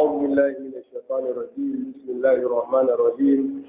أعوذ بالله من الشيطان الرجيم بسم الله الرحمن الرحيم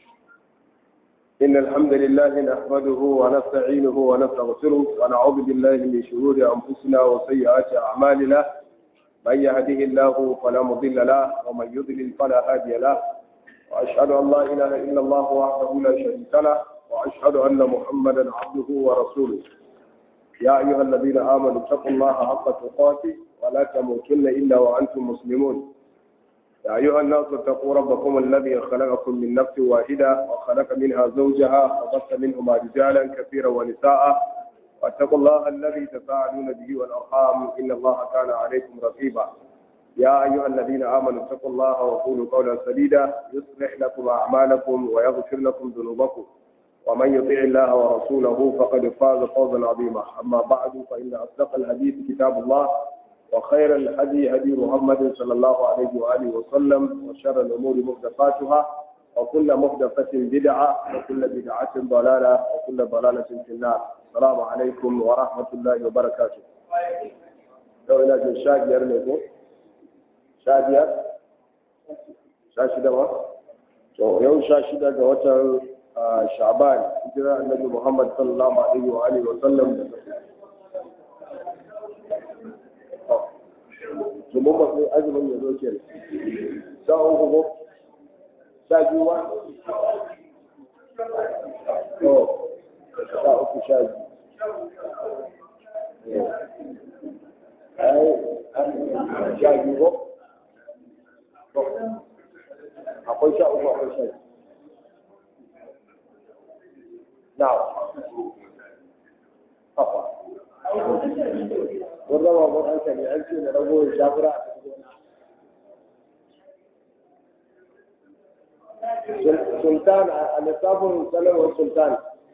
إن الحمد لله نحمده ونستعينه ونستغفره ونعوذ بالله من شرور أنفسنا وسيئات أعمالنا من يهده الله فلا مضل له ومن يضلل فلا هادي له وأشهد أن لا إله إلا الله وحده لا شريك له وأشهد أن محمدا عبده ورسوله يا أيها الذين آمنوا اتقوا الله حق تقاته ولا تموتن إلا وأنتم مسلمون يا أيها الناس اتقوا ربكم الذي خلقكم من نفس واحدة وخلق منها زوجها وبث منهما رجالا كثيرا ونساء واتقوا الله الذي تساءلون به والأرحام إن الله كان عليكم رقيبا يا أيها الذين آمنوا اتقوا الله وقولوا قولا سديدا يصلح لكم أعمالكم ويغفر لكم ذنوبكم ومن يطيع الله ورسوله فقد فاز فوزا عظيما أما بعد فإن أصدق الحديث كتاب الله وخير الهدي هدي محمد صلى الله عليه وآله وسلم وشر الأمور محدثاتها وكل محدثة بدعة وكل بدعة ضلالة وكل ضلالة في النار السلام عليكم ورحمة الله وبركاته لو إلى جل شاكر لكم شاكر شاشدة ما يوم شاشدة جوة شعبان هجرة النبي محمد صلى الله عليه وآله وسلم domin ba sai azumin ya zo kenan sha uku ko sha biyu ba to sha uku sha biyu ai sha biyu ko akwai sha uku akwai sha biyu now Papa. wanda ba mun hankali an ce da rago ya shafura a sultan a lissafin sanarwar sultan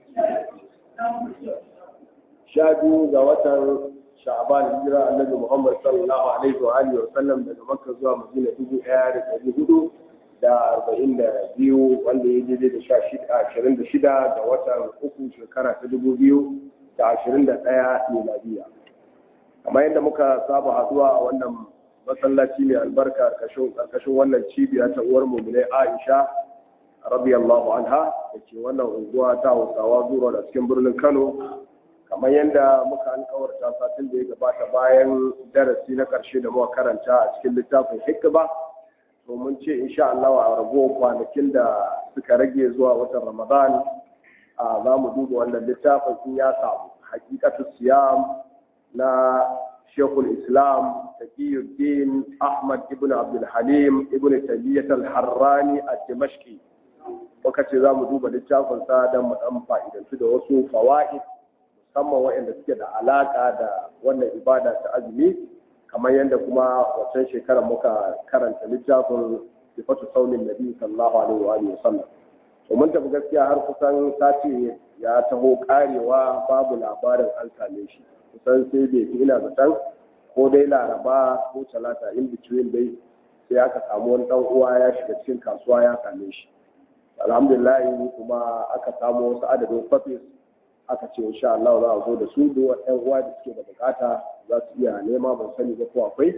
sha biyu ga watan sha'aban hijira annabi muhammad sallallahu alaihi wa alihi wa sallam daga makka zuwa madina dubu ɗaya da ɗari hudu da arba'in da biyu wanda ya daidai da sha shida ashirin da shida ga watan uku shekara ta dubu biyu da ashirin da ɗaya miladiya kamar yadda muka saba haduwa a wannan masallaci mai albarka karkashin wannan cibiya ta uwar muminai aisha radiyallahu anha da ke wannan unguwa ta hausawa zuwa da cikin birnin kano kamar yadda muka alkawarta satin da ya gabata bayan darasi na karshe da muka karanta a cikin littafin hikba to mun ce insha Allah a rago kwanakin da suka rage zuwa watan ramadan a za mu duba wannan littafin in ya samu hakikatu siyam na shekul islam taqiyuddin ahmad ibn abdul halim ibn taymiyyah al-harrani ad-dimashqi muka ce za mu duba littafin sa don mu dan fa'idantu da wasu fawaid musamman waɗanda suke da alaka da wannan ibada ta azumi kamar yadda kuma wancan shekarar muka karanta littafin sifatu saunin nabi sallallahu alaihi wa sallam to mun tafi gaskiya har kusan sati ya taho karewa babu labarin an same shi kusan sai bai fi ina zaton ko dai laraba ko talata in between dai sai aka samu wani dan uwa ya shiga cikin kasuwa ya same shi alhamdulillah kuma aka samu wasu adadin kwafis aka ce insha Allah za a zo da su duk ɗan uwa da suke da bukata za su iya nema ban sani ba ko akwai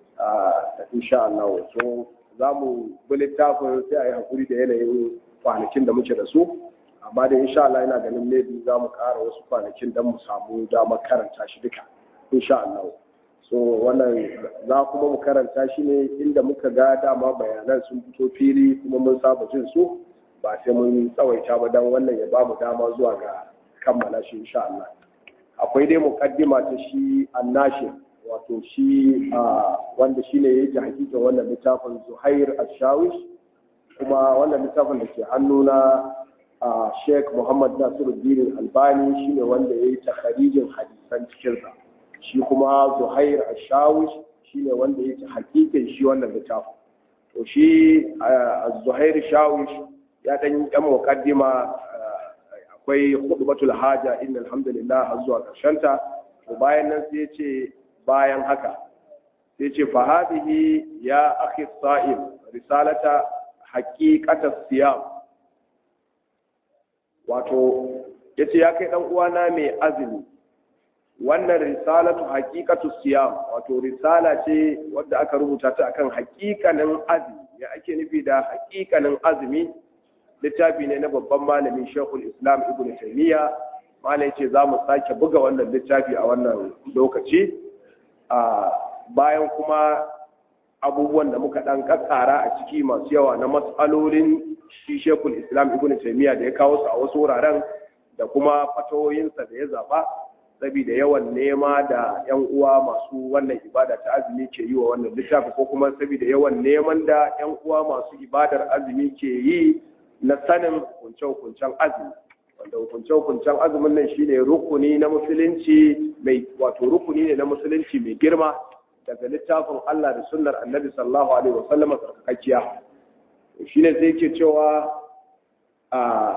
a insha Allah so za mu bi littafin sai a yi hakuri da yanayin kwanakin da muke da su amma da insha Allah ina ganin maybe za mu ƙara wasu kwanakin don mu samu damar karanta shi duka insha Allah so wannan za kuma mu karanta shi ne inda muka ga dama bayanan sun fito fili kuma mun saba jin su ba sai mun tsawaita ba don wannan ya bamu dama zuwa ga kammala shi insha Allah akwai dai muqaddima ta shi annashi wato shi wanda shine yake hakika wannan littafin Zuhair Ash-Shawish kuma wannan littafin da ke hannuna a sheikh muhammad nasiruddin albani shine wanda ya yi takharijin hadisan cikinsa shi kuma zuhair ashawish shine wanda ya ci hakikin shi wannan littafin to shi zuhair shawish ya dan yan muqaddima akwai khutbatul haja inna alhamdulillah har zuwa karshen ta to bayan nan sai ya ce bayan haka sai ya ce fa hadhihi ya akhi sa'im risalata haqiqatas siyam wato ya ce ya kai ɗan uwana mai azumi wannan risalatu haqiqatu siyam wato risala ce wadda aka rubuta ta akan haƙiƙanin azumi ya ake nufi da haƙiƙanin azumi littafi ne na babban malamin Sheikhul Islam Ibn Taymiyyah malai ce za mu sake buga wannan littafi a wannan lokaci a bayan kuma abubuwan da muka dan kakkara a ciki masu yawa na matsalolin shi Sheikhul Islam Ibn Taymiyyah da ya kawo su a wasu wuraren da kuma fatawoyinsa da ya zaba saboda yawan nema da yan uwa masu wannan ibada ta azumi ke yi wa wannan littafi ko kuma saboda yawan neman da yan uwa masu ibadar azumi ke yi na sanin hukunce-hukuncen azumi wanda hukunce-hukuncen azumin nan shine rukuni na musulunci mai wato rukuni ne na musulunci mai girma daga littafin Allah da sunnar annabi sallallahu alaihi wasallam tsarkakakkiya shine sai yake cewa a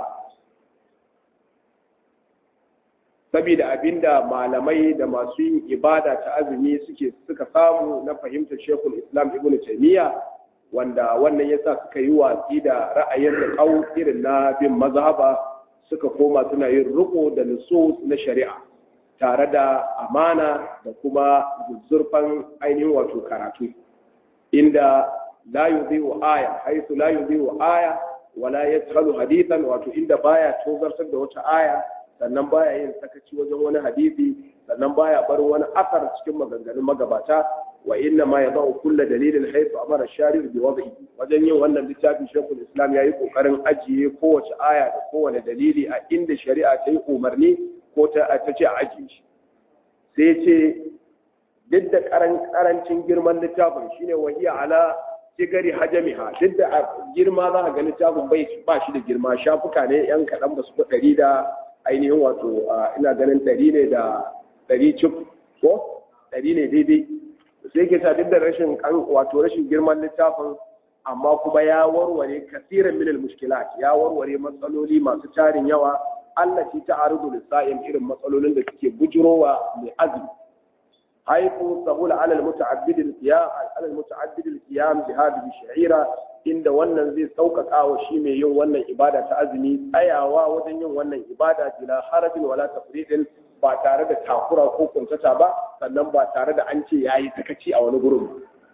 saboda abinda malamai da masu yin ibada ta azumi suke suka samu na fahimtar shekul islam ibn taymiya wanda wannan yasa suka yi watsi da ra'ayin da kau irin na bin mazhaba suka koma suna yin riko da nusus na shari'a tare da amana da kuma zurfan ainihin wato karatu inda la yudhi'u aya haythu la yudhi'u aya wala yadkhalu hadithan wato inda baya tozartar da wata aya sannan baya yin sakaci wajen wani hadisi sannan baya barin wani asar cikin maganganun magabata wa inna ma yadau kullu dalilin haythu amara shari'u bi wad'i wajen yin wannan littafin shekul islam yayi kokarin ajiye kowace aya da kowane dalili a inda shari'a ta yi umarni ko ta ta ce a ajiye shi sai ce duk da karancin girman littafin shine wahiya ala sigari hajamiha duk da girma za ka ga littafin bai ba shi da girma shafuka ne yan kaɗan ba su ɗari da ainihin wato ina ganin ɗari ne da ɗari cif ko ɗari ne daidai sai ke duk da rashin wato rashin girman littafin amma kuma ya warware kasiran minal mushkilat ya warware matsaloli masu tarin yawa Allah ci ta arudu lissa'in irin matsalolin da suke bujurowa mai azumi haifu sahula alal muta'abbidil qiyam alal muta'abbidil qiyam bi hadhihi sha'ira inda wannan zai sauƙaƙa wa shi mai yin wannan ibada ta azumi tsayawa wajen yin wannan ibada bila harajin wala tafridin ba tare da takura ko kuntata ba sannan ba tare da an ce yayi sakaci a wani gurin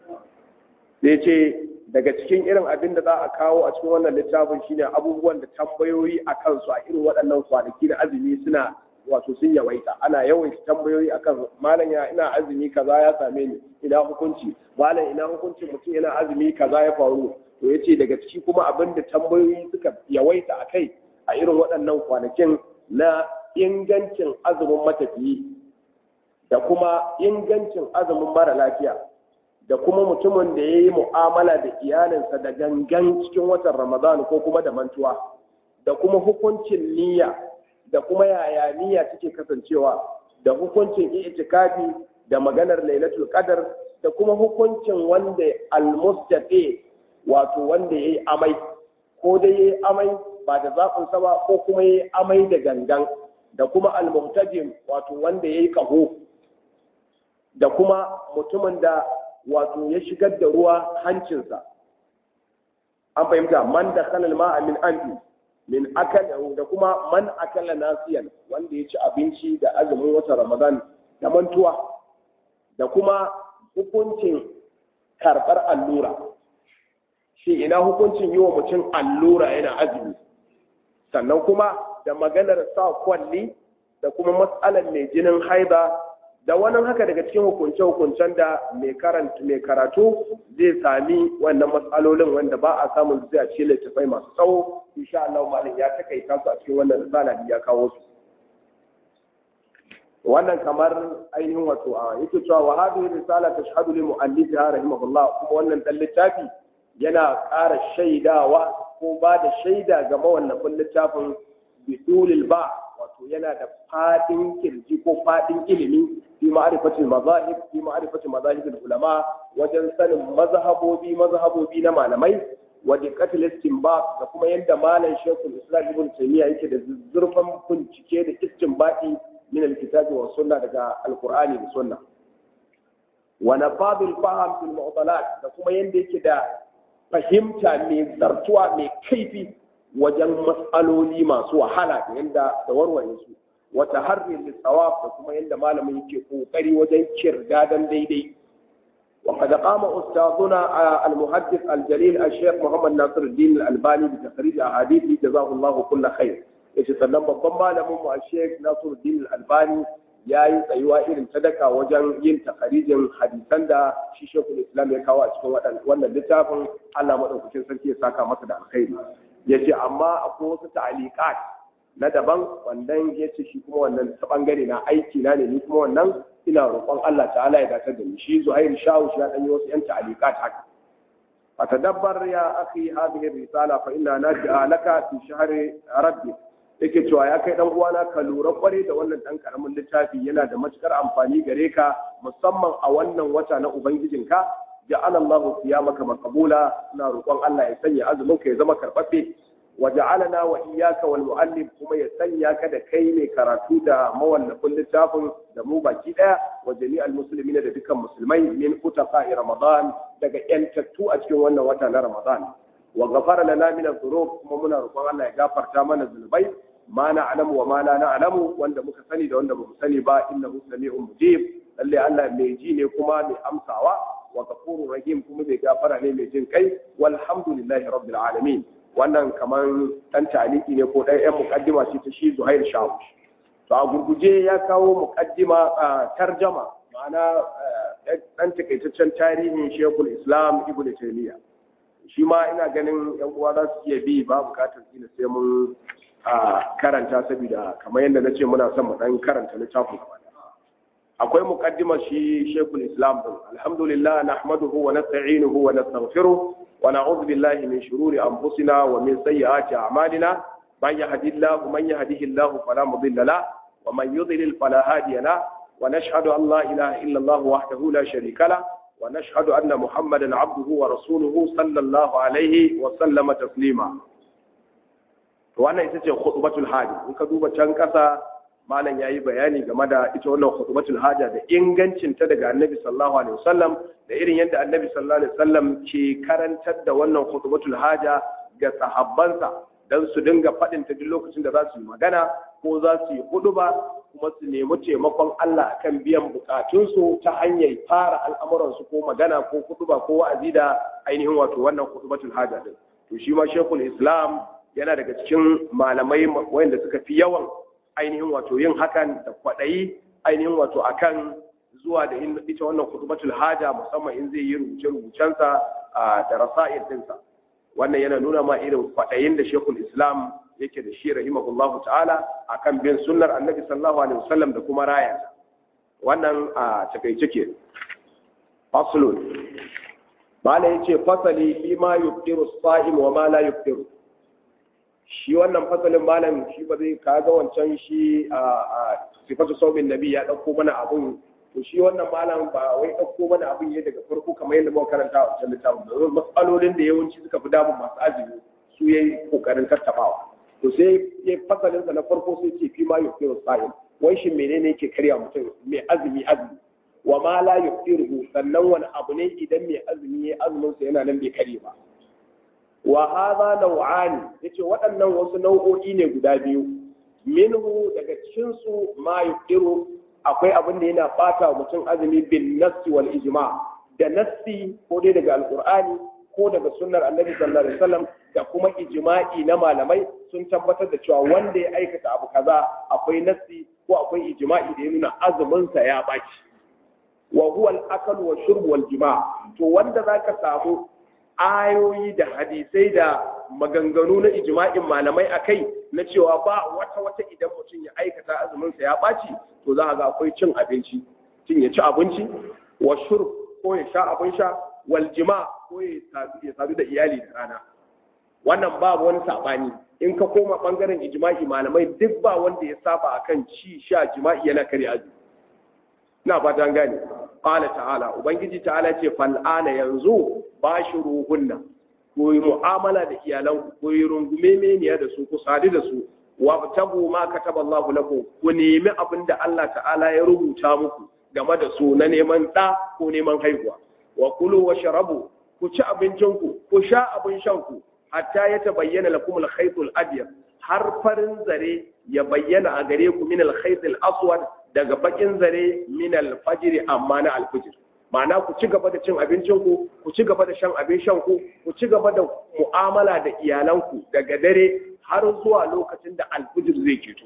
sai ce daga cikin irin abin da za a kawo a cikin wannan littafin shine abubuwan da tambayoyi a kansu a irin waɗannan kwanaki da azumi suna wato sun yawaita ana yawaita tambayoyi akan malam ya ina azumi kaza ya same ni ina hukunci malam ina hukuncin mutum yana azumi kaza ya faru to yace daga ciki kuma abin da tambayoyi suka yawaita a kai a irin waɗannan kwanakin na ingancin azumin matafiyi da kuma ingancin azumin mara lafiya da kuma mutumin da ya yi mu'amala da iyalinsa da gangan cikin watan ramadan ko kuma da mantuwa da kuma hukuncin niyya da kuma yaya niyya take kasancewa da hukuncin itikafi da maganar lailatul qadar da kuma hukuncin wanda almustaqi wato wanda yayi amai ko dai yayi amai ba da zafin sa ba ko kuma yayi amai da gangan da kuma almuhtajim wato wanda yayi kaho da kuma mutumin da wato ya shigar da ruwa hancinsa an fahimta man da kanal ma'a min anfi min akal da kuma man akala nasiyan wanda ya ci abinci da azumin wata ramadan da mantuwa da kuma hukuncin karɓar allura shi ina hukuncin yi wa mutum allura yana azumi sannan kuma da maganar sa kwalli da kuma matsalar mai jinin haiba da wannan haka daga cikin hukunce-hukuncen da mai karatu zai sami wannan matsalolin wanda ba a samun zai a ce littattafai masu tsawo insha Allah malam ya takaita su a cikin wannan risala da ya kawo su wannan kamar ainihin wato a yake cewa wa hadhihi risala tashhadu li mu'allifiha rahimahullah kuma wannan dan littafi yana ƙara shaidawa ko ba da shaida ga mawallafin littafin bidulil ba wato yana da fadin kirji ko fadin ilimi fi ma'rifatil mazahib fi ma'rifatil mazahib ulama wajen sanin mazhabobi mazhabobi na malamai wa diqqatil istinbat da kuma yadda malam Sheikhul Islam Ibn Taymiyyah yake da zurfan bincike da istinbati min alkitabi wa sunna daga alqur'ani da sunna wa nafadul faham fil mu'talat da kuma yadda yake da fahimta mai zartuwa mai kaifi wajen matsaloli masu wahala da yadda da warware su wa taharri lisawab da kuma yadda malamin yake kokari wajen kirdadan daidai وقد قام أستاذنا المحدث الجليل الشيخ محمد ناصر الدين الألباني بتخريج أحاديثه جزاه الله كل خير يتسلم babban malamin mu Sheikh Nasiruddin Al-Albani yayi tsayuwa irin sadaka wajen yin takharijin hadisan da shi Sheikhul Islam ya kawo a cikin wannan littafin Allah madaukakin sarki ya saka masa da alkhairi yace amma akwai wasu ta'aliqat na daban wannan yace shi kuma wannan ta bangare na aiki na ne ni kuma wannan ina roƙon Allah ta'ala ya dace da ni shi Zuhair Shawu shi ya dan yi wasu yan ta'aliqat haka fatadabbar ya akhi hadhihi risala fa inna naj'a laka fi shahri rabbi yake cewa ya kai dan uwana ka lura kware da wannan dan karamin littafi yana da matukar amfani gare ka musamman a wannan wata na ubangijinka ja'ala Allah siyamaka maqbula ina roƙon Allah ya sanya azumin ka ya zama karbabbe وجعلنا وإياك والمؤلف kuma ya sanya ka da kai ne karatu da mawallafin littafin da mu baki daya wa jami'al muslimin da dukkan musulmai min utaqa'i ramadan daga yantattu a cikin wannan wata na ramadan wa ghafara lana min adh-dhunub kuma muna roƙon Allah ya gafarta mana zunubai ma na'lamu wa ma la na'lamu wanda muka sani da wanda bamu sani ba innahu sami'un mujib lalle Allah mai ji ne kuma mai amsawa wa ghafurur rahim kuma mai gafara ne mai jin kai walhamdulillahi rabbil alamin wannan kamar ɗan taliki ne ko ɗan 'yan mukaddima ce ta shi zuhair shawu to a gurguje ya kawo mukaddima a tarjama ma'ana ɗan takaitaccen tarihin shekul islam ibn taymiya shi ma ina ganin yan uwa za su iya bi ba bukatar kila sai mun karanta saboda kamar yadda na ce muna son mu ɗan karanta littafin gaba akwai mukaddima shi shekul islam din alhamdulillah nahmaduhu wa nasta'inuhu wa nastaghfiruh ونعوذ بالله من شرور أنفسنا ومن سيئات أعمالنا من يهدي الله من يهده الله فلا مضل له ومن يضلل فلا هادي له ونشهد أن لا إله إلا الله وحده لا شريك له ونشهد أن محمدا عبده ورسوله صلى الله عليه وسلم تسليما wannan ita ce khutbatul haja in ka duba can kasa malam yayi bayani game da ita wannan khutbatul haja da ingancin ta daga annabi sallallahu alaihi wasallam da irin yadda annabi sallallahu alaihi wasallam ke karantar da wannan khutbatul haja ga sahabbansa dan su dinga faɗin ta duk lokacin da za su yi magana ko za su yi huduba kuma su nemi taimakon Allah akan biyan bukatunsu ta hanyar fara al'amuransu ko magana ko huduba ko wa'azi da ainihin wato wannan khutbatul haja din to shi ma shekul islam yana daga cikin malamai wanda suka fi yawan ainihin wato yin hakan da kwaɗayi ainihin wato akan zuwa da ita wannan kutubatul haja musamman in zai yi rubuce-rubucensa da rasa'ir dinsa wannan yana nuna ma irin kwaɗayin da shekul islam yake da shi rahimahullahu ta'ala akan bin sunnar annabi sallallahu alaihi wasallam da kuma raya wannan a takaice ke faslun mala yace fasali fi ma yuftiru as-sa'im wa ma la yuftiru shi wannan fasalin malam shi ba zai kaga wancan shi a sifatu saumin nabi ya ɗauko mana abun to shi wannan malam ba wai ɗauko mana abun ya daga farko kamar yadda muka karanta a wancan littafin da matsalolin da yawanci suka fi damun masu azumi su yayi kokarin tattabawa to sai ya fasalin sa na farko sai ce fi ma yufiru sa'im wai shi menene yake karya mutum mai azumi azumi wa ma la yufiru sannan wani abu ne idan mai azumi ya azumin sa yana nan bai kare ba wa hadha naw'ani yace waɗannan wasu nau'o'i ne guda biyu minhu daga cikin su ma yuqiru akwai abin da yana bata mutum azumi bin nassi wal ijma da nassi ko dai daga alqur'ani ko daga sunnar annabi sallallahu alaihi wasallam da kuma ijma'i na malamai sun tabbatar da cewa wanda ya aikata abu kaza akwai nassi ko akwai ijma'i da ya nuna azumin sa ya baci wa huwa al-akal wa shurb wal jima' to wanda zaka samu ayoyi da hadisai da maganganu na ijma'in malamai a kai na cewa ba wata wata idan mutum ya aikata azuminsa ya ɓaci to za a ga akwai cin abinci cin ya ci abinci wa shur ko ya sha abin sha wal jima ko ya sadu da iyali da rana wannan babu wani saɓani in ka koma ɓangaren ijma'i malamai duk ba wanda ya saba akan ci sha jima'i yana kare azumi ina fata an gane qala ta'ala ubangiji ta'ala ce fal'ana yanzu bashiruhunna ku yi mu'amala da iyalan ku yi rungume meniya da su ku sadu da su wa tabu ma kataba Allah lakum ku nemi abin da Allah ta'ala ya rubuta muku game da su na neman ɗa ko neman haihuwa wa kulu wa sharabu ku ci abincinku ku sha abin shanku hatta ya tabayyana lakum al-khaytul abyad har farin zare ya bayyana a gare ku min al-khayt al-aswad daga bakin zare min al-fajr amma na al-fajr ma'ana ku ci gaba da cin abincin ku ku ci gaba da shan abin shan ku ku ci gaba da mu'amala da iyalanku daga dare har zuwa lokacin da al-fajr zai keto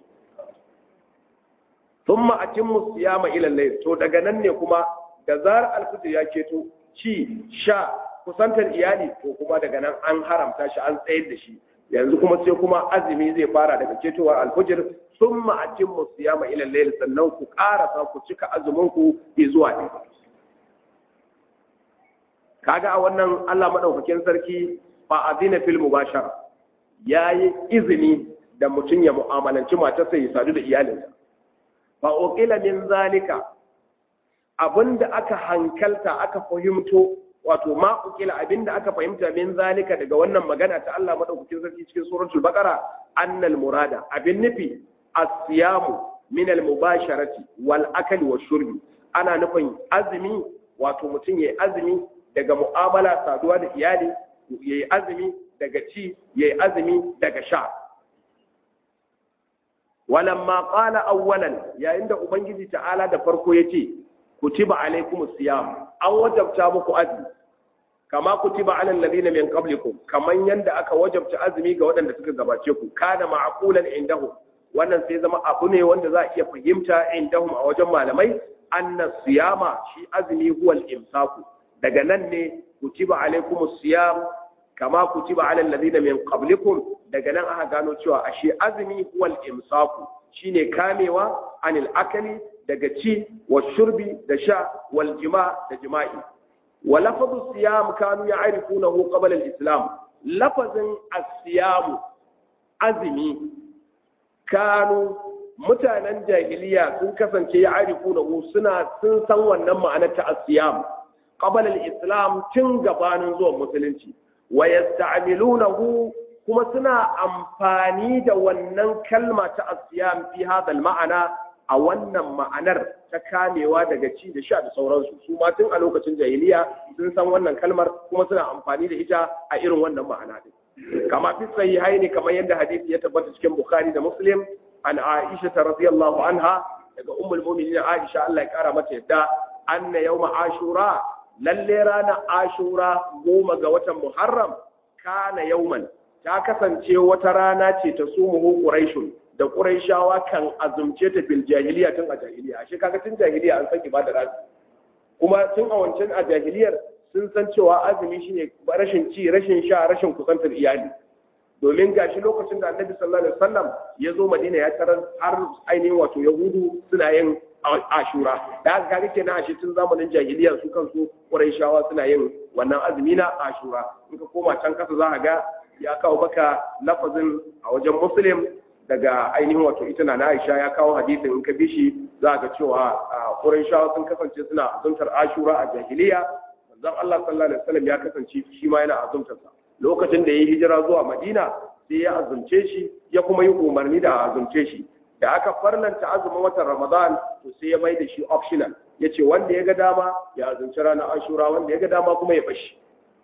thumma atimmu siyama ila al-layl to daga nan ne kuma da zarar al-fajr ya keto ci sha kusantar iyali to kuma daga nan an haramta shi an tsayar da shi yanzu kuma sai kuma azumi zai fara daga ketowar alfujir sun ma'ajin musu ya ma ilan laili sannan ku ƙarasa ku cika azumin ku zuwa ne kaga a wannan Allah madaukakin sarki fa azina fil mubashara yayi izini da mutum ya mu'amalanci matarsa ya sadu da iyalinsa fa uqila min zalika abinda aka hankalta aka fahimto wato ma ukila abinda aka fahimta min zalika daga wannan magana ta Allah madaukakin sarki cikin suratul baqara annal murada abin nufi as-siyamu min al-mubasharati wal akli wash shurbi ana nufin azumi wato mutum yayi azumi daga mu'amala saduwa da iyali yayi azumi daga ci yayi azumi daga sha walamma qala awwalan yayin da ubangiji ta'ala da farko yace kutiba alaikumus siyam an wajabta muku azumi kama kutiba alal ladina min qablikum kaman yanda aka wajabta azumi ga waɗanda suka gabace ku kana ma'qulan indahum wannan sai zama abu ne wanda za a iya fahimta indahum a wajen malamai anna siyama shi azumi huwal imsaku daga nan ne kutiba alaikumus siyam kama kutiba alal ladina min qablikum daga nan aka gano cewa ashe azumi huwal imsaku shine kamewa anil akali daga ci wa shurbi da sha wal jima da jima'i wa lafazu siyam kanu ya'rifunahu qabla al-islam lafazin as-siyam azmi kanu mutanen jahiliya sun kasance ya'rifunahu suna sun san wannan ma'anar ta as-siyam qabla al-islam tun gabanin zuwan musulunci wa yasta'milunahu kuma suna amfani da wannan kalma ta as-siyam fi hadha al-ma'ana a wannan ma'anar ta kamewa daga ci da sha da sauransu su ma tun a lokacin jahiliya sun san wannan kalmar kuma suna amfani da ita a irin wannan ma'ana din kama fi sahihai ne kamar yadda hadisi ya tabbata cikin bukhari da muslim an aisha ta radiyallahu anha daga ummul mu'minin aisha Allah ya kara mata yadda anna yawma ashura lalle ranar ashura goma ga watan muharram kana yauman ta kasance wata rana ce ta sumuhu quraishun da Qurayshawa kan azumce ta bil jahiliya tun a jahiliya ashe kaga tun jahiliya an san ibadar azumi kuma tun a wancan a jahiliyar sun san cewa azumi shine rashin ci rashin sha rashin kusantar iyali domin gashi lokacin da Annabi sallallahu alaihi wasallam ya zo Madina ya tarar har ainihin wato Yahudu suna yin Ashura da haka kaga kenan ashe tun zamanin jahiliya su kansu Qurayshawa suna yin wannan azumi na Ashura in ka koma can kasa za ka ga ya kawo baka lafazin a wajen Muslim daga ainihin wato ita na Aisha ya kawo hadisin in ka bi shi za ga cewa Qurayshawa sun kasance suna azumtar Ashura a jahiliya manzon Allah sallallahu alaihi wasallam ya kasance shi ma yana azumtar sa lokacin da yayi hijira zuwa Madina sai ya azumce shi ya kuma yi umarni da azumce shi da aka farlanta azumin watan Ramadan to sai ya mai da shi optional yace wanda ya ga dama ya azumci ranar Ashura wanda ya ga dama kuma ya bashi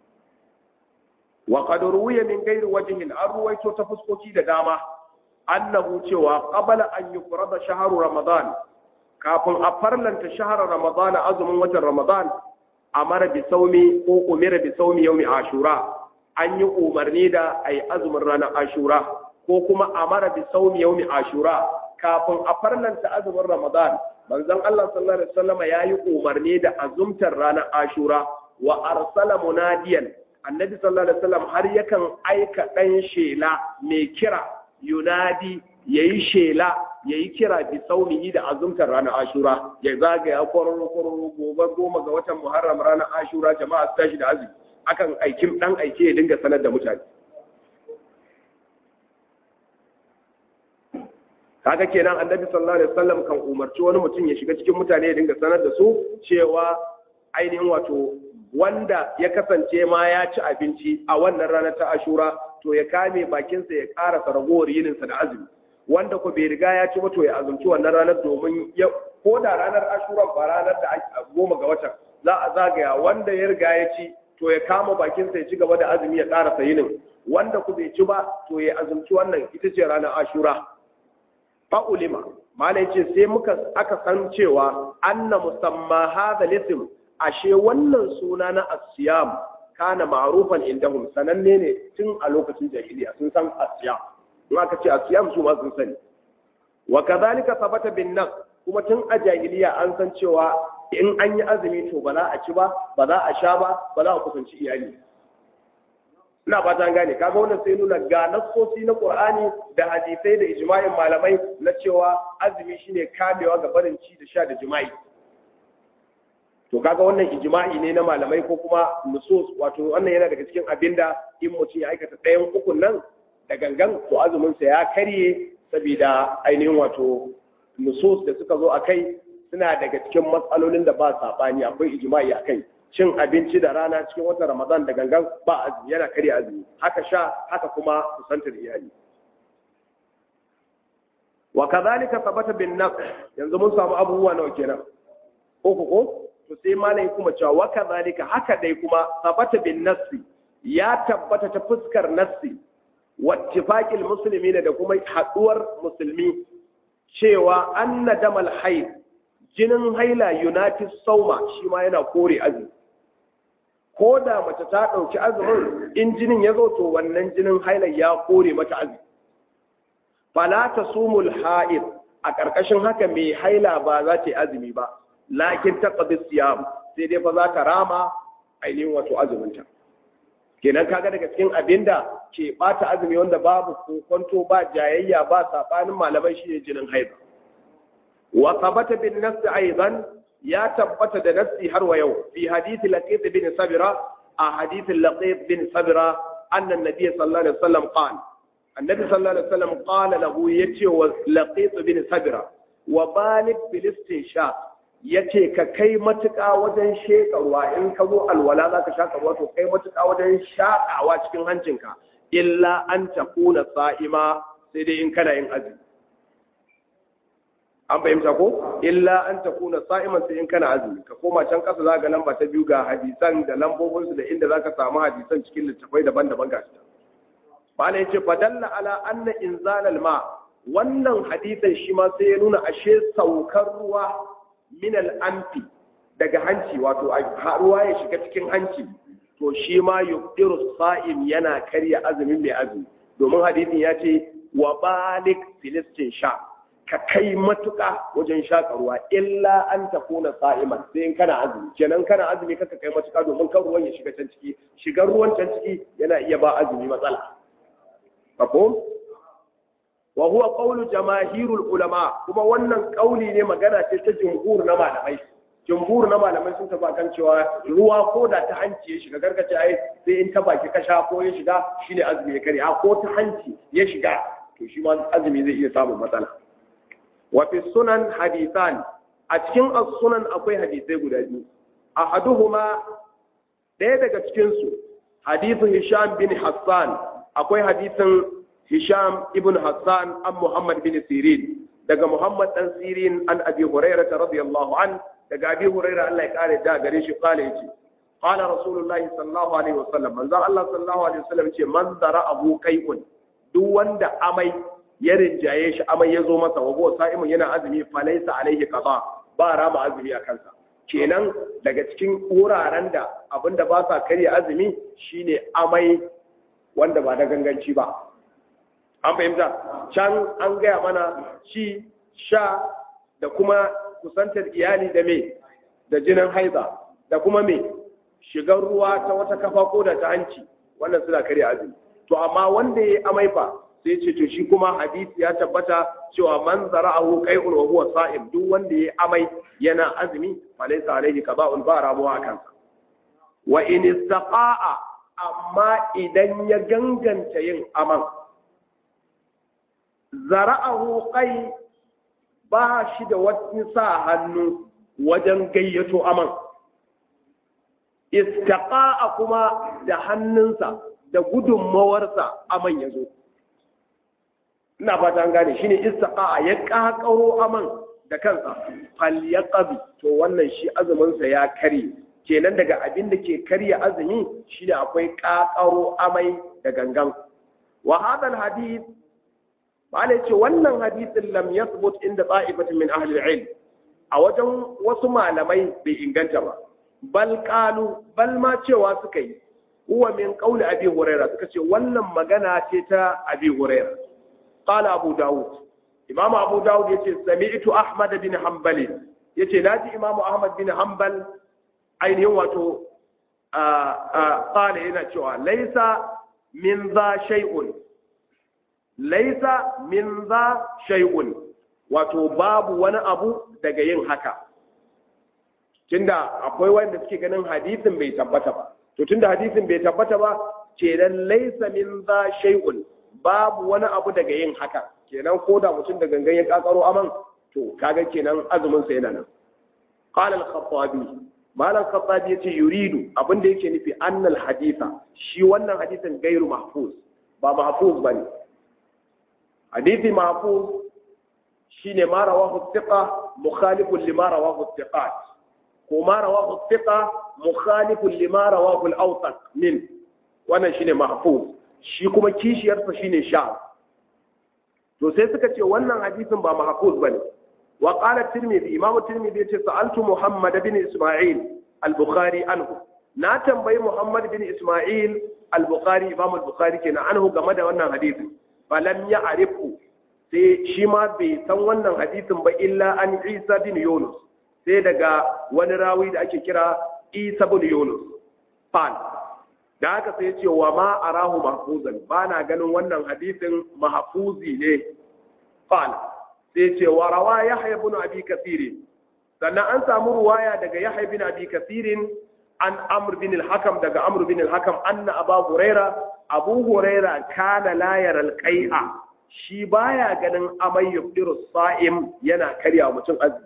wa qad ruwiya min ghairi wajhin an ruwaito ta fuskoki da dama annahu cewa qabala an yufrada shahru ramadan kafin a farlanta shahar ramadan azumin watan ramadan amara bi saumi ko umira bi saumi yawmi ashura an yi umarni da ai azumin ranar ashura ko kuma amara bi saumi yawmi ashura kafin a farlanta azumin ramadan manzon Allah sallallahu alaihi wasallam ya yi umarni da azumtar ranar ashura wa arsala munadiyan annabi sallallahu alaihi wasallam har yakan aika dan shela mai kira yunadi yayi shela yayi kira bi saunihi da azumtar ranar ashura ya zagaya kwararo kwararo gobe goma ga watan muharram ranar ashura jama'a su tashi da azumi akan aikin dan aike ya dinga sanar da mutane kaga kenan annabi sallallahu alaihi wasallam kan umarci wani mutum ya shiga cikin mutane ya dinga sanar da su cewa ainihin wato wanda ya kasance ma ya ci abinci a wannan ranar ta ashura to ya kame bakinsa ya ƙara ragowar yininsa da azumi wanda ko bai riga ya ci ba to ya azumci wannan ranar domin ya ko da ranar ashura ba ranar da goma ga watan za a zagaya wanda ya riga ya ci to ya kama bakinsa ya ci gaba da azumi ya ƙara yinin wanda ku bai ci ba to ya azumci wannan ita ce ranar ashura fa ulima malai ce sai muka aka san cewa anna musamma hadha lism ashe wannan suna na asiyam kana ma'rufan indahum sananne ne tun a lokacin jahiliya sun san asiyam in aka ce asiyam su ma sun sani wa kadhalika sabata bin nas kuma tun a jahiliya an san cewa in an yi azumi to ba za a ci ba ba za a sha ba ba za a kusanci iyali ina ba ta gane kaga wannan sai nuna ga nassosi na qur'ani da hadisai da ijma'in malamai na cewa azumi shine kamewa ga barin ci da sha da jima'i to kaga wannan ijma'i ne na malamai ko kuma nusus wato wannan yana daga cikin abinda in mutum ya aikata ɗayan ukun nan da gangan to azumin sa ya karye saboda ainihin wato nusus da suka zo a kai suna daga cikin matsalolin da ba saɓani akwai ijma'i a kai cin abinci da rana cikin watan ramadan da gangan ba azumi yana karya azumi haka sha haka kuma kusantar iyali wa kadhalika sabata bin nafs yanzu mun samu abubuwa nawa kenan uku ko to sai malai kuma cewa wa kadhalika haka dai kuma sabata bin nafsi ya tabbata ta fuskar nafsi wattifaqil muslimin da kuma haduwar musulmi cewa anna damal haid jinin haila united sauma shi ma yana kore azumi ko da mace ta ɗauki azumin in jinin ya zo to wannan jinin haila ya kore mata azumi fala ta sumul ha'id a ƙarƙashin haka mai haila ba za ta yi azumi ba lakin ta qadi siyam sai dai fa za ta rama ainihin wato azuminta kenan kaga daga cikin abinda ke bata azumi wanda babu kokonto ba jayayya ba sabanin malamai shine jinin haila wa thabata bin nafs aidan ya tabbata da nafsi har wa yau fi hadith laqit bin sabira a hadith laqit bin sabira anna nabiy sallallahu alaihi wasallam qala annabi sallallahu alaihi wasallam qala lahu yace wa laqit bin sabira wa balik filistin sha yace ka kai matuƙa wajen shekarwa in ka zo alwala za ka shaka ruwa to kai matuƙa wajen shaƙawa cikin hancinka illa an takuna sa'ima sai dai in kana yin azumi an fahimta ko illa an ta kuna sa'iman sai in kana azumi ka koma can kasa za ga lamba ta biyu ga hadisan da lambobinsu da inda za ka samu hadisan cikin littafai daban-daban ga shi bala yace fadalla ala anna inzalal ma wannan hadisan shi ma sai ya nuna ashe saukar ruwa min al-anfi daga hanci wato ruwa ya shiga cikin hanci to shi ma yuqdiru sa'im yana karya azumin mai azumi domin hadisin ya ce wa balik filistin sha ka kai matuƙa wajen shaƙa ruwa illa an ta kuna sa'iman sai in kana azumi kenan kana azumi kaka kai matuƙa domin kan ruwan ya shiga can ciki shigar ruwan can ciki yana iya ba azumi matsala mafhum wa huwa qawlu jamaahirul ulama kuma wannan kauli ne magana ce ta jumhur na malamai jumhur na malamai sun tafi kan cewa ruwa ko da ta hanci ya shiga gargace ai sai in ta baki kasha ko ya shiga shine azumi ya kare a ko ta hanci ya shiga to shi ma azumi zai iya samun matsala wafi sunan hadisan a cikin sunan akwai hadisai guda biyu ahaduhuma ɗaya daga cikinsu hadisin hisham bin hassan akwai hadisin hisham ibn hassan an muhammad bin sirin daga muhammad dan sirin an abi hurairah radiyallahu an daga abi hurairah Allah ya kare da gare shi kala yace qala rasulullahi sallallahu alaihi wasallam manzo Allah sallallahu alaihi wasallam ce man dara abu kai'un duk wanda amai ya rinjaye shi amai ya zo masa wa huwa sa'imun yana azumi falaisa alaihi qada ba rama azumi a kansa kenan daga cikin wuraren da abinda ba sa karya azumi shine amai wanda ba da ganganci ba an fahimta can an gaya mana ci sha da kuma kusantar iyali da me da jinin haiza da kuma me shigar ruwa ta wata kafa ko da ta hanci wannan suna karya azumi to amma wanda ya amai fa sai ce to shi kuma hadisi ya tabbata cewa man zara'ahu qai'un wa huwa sa'im duk wanda ya amai yana azumi falaysa alayhi qada'un ba ramuwa akan sa wa in istaqa'a amma idan ya ganganta yin aman zara'ahu qai ba shi da wani sa hannu wajen gayyato aman istaqa'a kuma da hannunsa da gudunmawarsa aman ya zo ina fata an gane shine istiqa ya kakaro aman da kansa fal yaqbi to wannan shi azumin sa ya kare kenan daga abin da ke karya azumi shine akwai kakaro amai da gangan wa hadal hadith bala ce wannan hadisin lam yathbut inda ta'ifatin min ahli al-ilm a wajen wasu malamai bai inganta ba bal qalu bal ma cewa suka yi huwa min qawli abi huraira suka ce wannan magana ce ta abi huraira qala abu daud imamu abu daud yace sami'tu ahmad bin hanbal yace naji imamu ahmad bin hanbal ainihin wato qala yana cewa laisa min za shay'un laisa min za shay'un wato babu wani abu daga yin haka tunda akwai wanda suke ganin hadisin bai tabbata ba to tunda hadisin bai tabbata ba kenan laisa min za shay'un babu wani abu daga yin haka kenan ko da mutum da gangan ya kakaro aman to kaga kenan azumin sa yana nan qala al-khattabi malam khattabi yace yuridu abinda yake nufi annal haditha shi wannan hadisin gairu mahfuz ba mahfuz bane hadisi mahfuz shine ma rawahu thiqa mukhalifun lima rawahu thiqat ko ma rawahu thiqa mukhalifun lima rawahu al-awsaq min wannan shine mahfuz shi kuma kishiyarsa shine sha to sai suka ce wannan hadisin ba mahfuz bane wa qala tirmidhi imam tirmidhi yace sa'altu muhammad bin isma'il al-bukhari anhu na tambayi muhammad bin isma'il al-bukhari imam al-bukhari kenan anhu game da wannan hadisin falam ya'rifu sai shi ma bai san wannan hadisin ba illa an isa bin yunus sai daga wani rawi da ake kira isa bin yunus qal da haka sai ce wa ma arahu mahfuzan ba na ganin wannan hadisin mahfuzi ne qal sai ce wa rawa yahya ibn abi kathir sannan an samu ruwaya daga yahya ibn abi kathir an amr bin al-hakam daga amr bin al-hakam anna abu huraira abu huraira kana la yara al-qai'a shi baya ganin amai yubdiru sa'im yana karya mutum azumi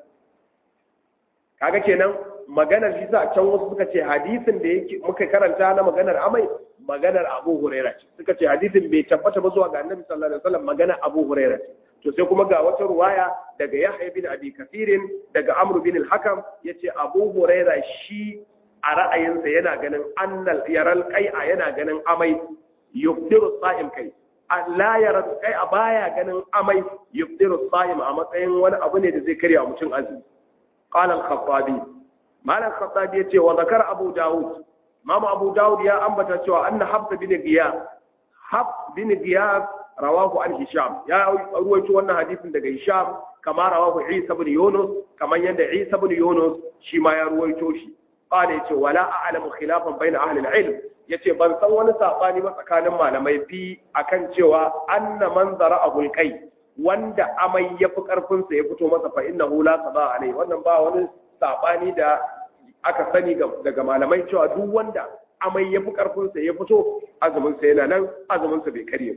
kaga kenan maganar shi sa can wasu suka ce hadisin da yake muka karanta na maganar amai maganar Abu Huraira ce suka ce hadisin bai tabbata ba zuwa ga Annabi sallallahu alaihi wasallam maganar Abu Huraira ce to sai kuma ga wata ruwaya daga Yahya bin Abi Kathirin daga Amr bin al-Hakam yace Abu Huraira shi a ra'ayinsa yana ganin annal yaral qai'a yana ganin amai yubdiru sa'im kai la yara qai'a baya ganin amai yubdiru sa'im a matsayin wani abu ne da zai karya mutum azumi qala al-khattabi malam khattabi yace wa zakar abu daud mama abu daud ya ambata cewa anna habs bin giyas hab bin giyas rawahu an hisham ya ruwaito wannan hadisin daga hisham kama rawahu isa bin yunus kaman yanda isa bin yunus shi ma ya ruwaito shi qala yace wala a'lamu khilafan bayna ahli al-ilm yace ban san wani sabani ba tsakanin malamai fi akan cewa anna man zara'ahu al-qay wanda amai yafi karfin sa ya fito masa fa innahu la qada alai wannan ba wani sabani da aka sani daga malamai cewa duk wanda amai ya fi ƙarfinsa ya fito azuminsa yana nan azuminsa bai karye ba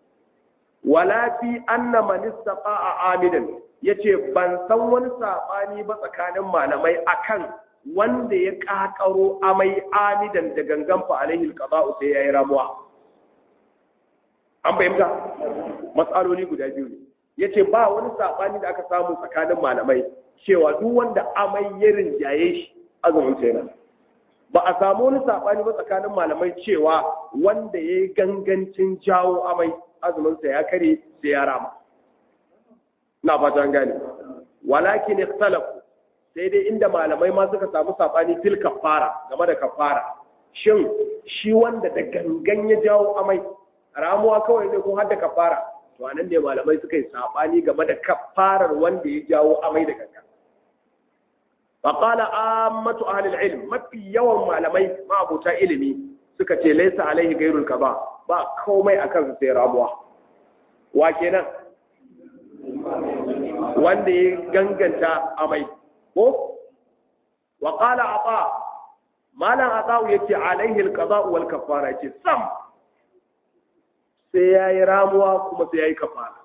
wala fi anna man istaqa'a amidan yace ban san wani sabani ba tsakanin malamai akan wanda ya kakaro amai amidan da gangan fa alaihi alqada'u sai yayi ramuwa an fahimta matsaloli guda biyu ne yace ba wani sabani da aka samu tsakanin malamai cewa duk wanda amai ya rinjaye shi azumin sa yana ba a samu wani sabani ba tsakanin malamai cewa wanda ya yi gangancin jawo amai azumin sa ya kare sai ya rama na fata gane walakin ikhtalafu sai dai inda malamai ma suka samu sabani fil kafara game da kafara shin shi wanda da gangan ya jawo amai ramuwa kawai zai ko har da kafara to anan ne malamai suka yi sabani game da kafarar wanda ya jawo amai da gangan فقال عامة أهل العلم ما في يوم malamai ما أبو ilimi suka ce laisa alaihi gairul kaba ba komai akan sai ramuwa wa kenan wanda ya ganganta amai ko wa qala ata malam ata yace alaihi alqada wal kafara yace sam sai yayi ramuwa kuma sai yayi kafara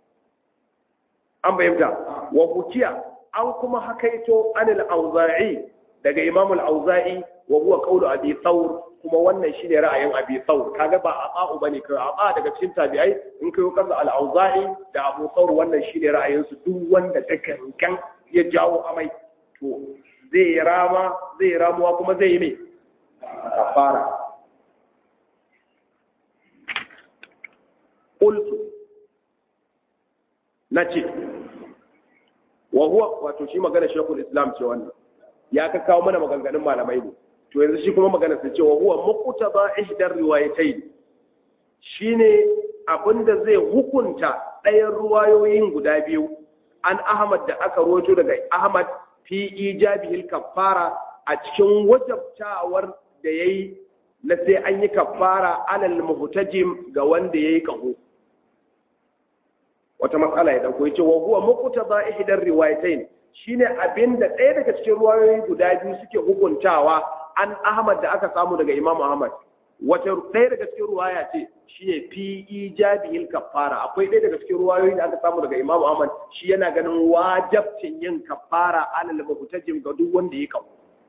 an bayyana wa hukiya an kuma hakaito anil auza'i daga imam al-auza'i wa huwa qawlu abi thawr kuma wannan shine ra'ayin abi thawr kaga ba aqa'u bane kai aqa daga cikin tabi'ai in kai kaza al-auza'i da abu thawr wannan shine ra'ayin su duk wanda ta kankan ya jawo amai to zai rama zai ramuwa kuma zai yi me kafara qultu nace wa huwa wato shi magana shekul islam ce wannan ya ka kawo mana maganganun malamai ne to yanzu shi kuma magana sai ce wa huwa muqtaba ihdar riwayatayn shine abinda zai hukunta ɗayan ruwayoyin guda biyu an Ahmad da aka rojo daga Ahmad fi ijabihil kaffara a cikin wajabtawar da yayi na sai an yi kaffara alal muhtajim ga wanda yayi kaho wata matsala ya dauko yace wa huwa muqtaba ihdar riwayatayn shine abinda ɗaya daga cikin ruwayoyi guda biyu suke hukuntawa an Ahmad da aka samu daga Imam Ahmad wata ɗaya daga cikin ruwaya ce shine fi ijabihil kaffara akwai ɗaya daga cikin ruwayoyi da aka samu daga Imam Ahmad shi yana ganin wajabcin yin kaffara alal muhtajim ga duk wanda ya kawo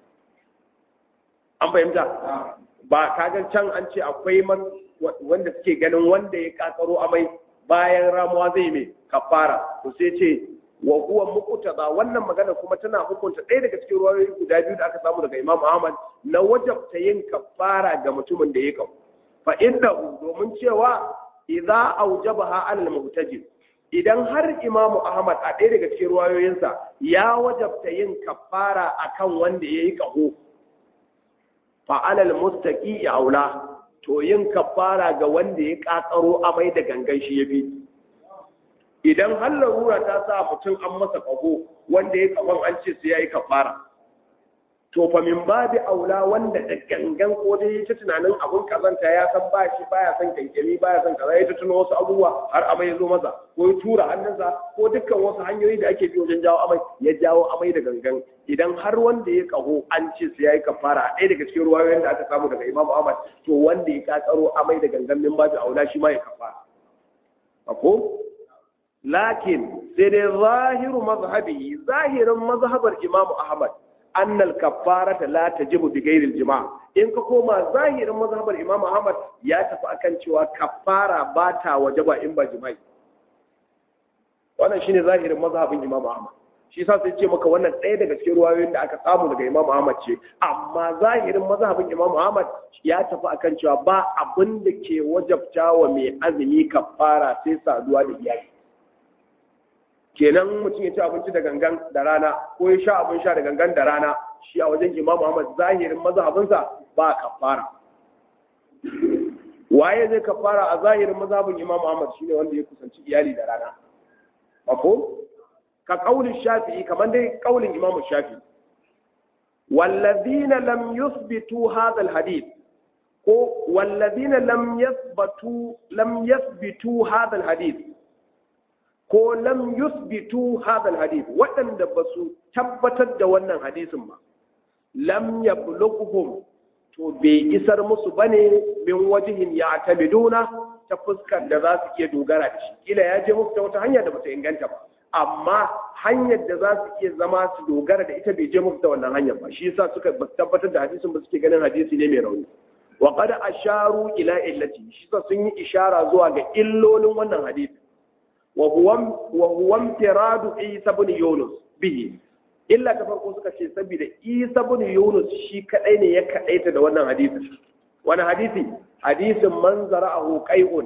an fahimta ba kagan can an ce akwai wanda suke ganin wanda ya kakaro amai bayan ramuwa zai mai kafara to sai ce wa huwa muqtada wannan magana kuma tana hukunta ɗaya daga cikin ruwayoyi guda biyu da aka samu daga Imam Ahmad na wajabta yin kafara ga mutumin da ya kawo fa innahu domin cewa idza awjabaha alal muhtajib idan har Imam Ahmad a ɗaya daga cikin ruwayoyinsa ya wajabta yin kafara akan wanda ya yi kaho fa alal mustaqi aula to yin kafara ga wanda ya kakaro amai da gangan shi ya bi idan har larura ta sa mutum an masa kaho wanda ya kafan an ce sai yayi kafara to fa min babi aula wanda da gangan ko dai ta tunanin abun kazanta ya san ba shi baya son kankami baya son kaza ya ta tuno wasu abubuwa har amai ya zo masa ko ya tura hannunsa ko dukkan wasu hanyoyi da ake bi wajen jawo amai ya jawo amai da gangan idan har wanda ya kaho an ce su yayi kafara a ɗaya daga cikin ruwayoyin da aka samu daga Imam Ahmad to wanda ya kakaro amai da gangan min babu aula shi ma ya kafara ko lakin sai dai zahiru mazhabi zahirin mazhabar Imam Ahmad annal kaffarata la tajibu bi ghairi jima in ka koma zahirin mazhabar Imam Ahmad ya tafi akan cewa kaffara ba ta wajaba in ba jima'i wannan shine zahirin mazhabin Imam Ahmad shi sa sai ce maka wannan ɗaya daga cikin ruwayoyin da aka samu daga Imam Ahmad ce amma zahirin mazhabin Imam Ahmad ya tafi akan cewa ba abin da ke wajabta wa mai azumi kafara sai saduwa da iyali kenan mutum ya ci abinci da gangan da rana ko ya sha abin sha da gangan da rana shi a wajen Imam Ahmad zahirin mazhabinsa ba kafara waye zai kafara a zahirin mazhabin Imam Ahmad shine wanda ya kusanci iyali da rana mafhum ka kaulin shafi'i kamar dai kaulin imamu shafi wallazina lam yuthbitu hadha alhadith ko wallazina lam yathbatu lam yathbitu hadha alhadith ko lam yuthbitu hadha alhadith waɗanda ba su tabbatar da wannan hadisin ba lam yablughuhum to bai isar musu bane min wajihin ya tamiduna ta fuskar da za su iya dogara da shi kila ya je musu ta wata hanya da bata inganta ba amma hanyar da za su iya zama su dogara da ita bai je musu da wannan hanyar ba shi yasa suka tabbatar da hadisin ba suke ganin hadisi ne mai rauni wa qad asharu ila illati shi yasa sun yi ishara zuwa ga illolin wannan hadisi wa huwa wa huwa imtiradu isa ibn yunus bihi illa ta farko suka ce saboda isa ibn yunus shi kadai ne ya kadaita da wannan hadisi wani hadisi hadisin man zara'ahu qai'un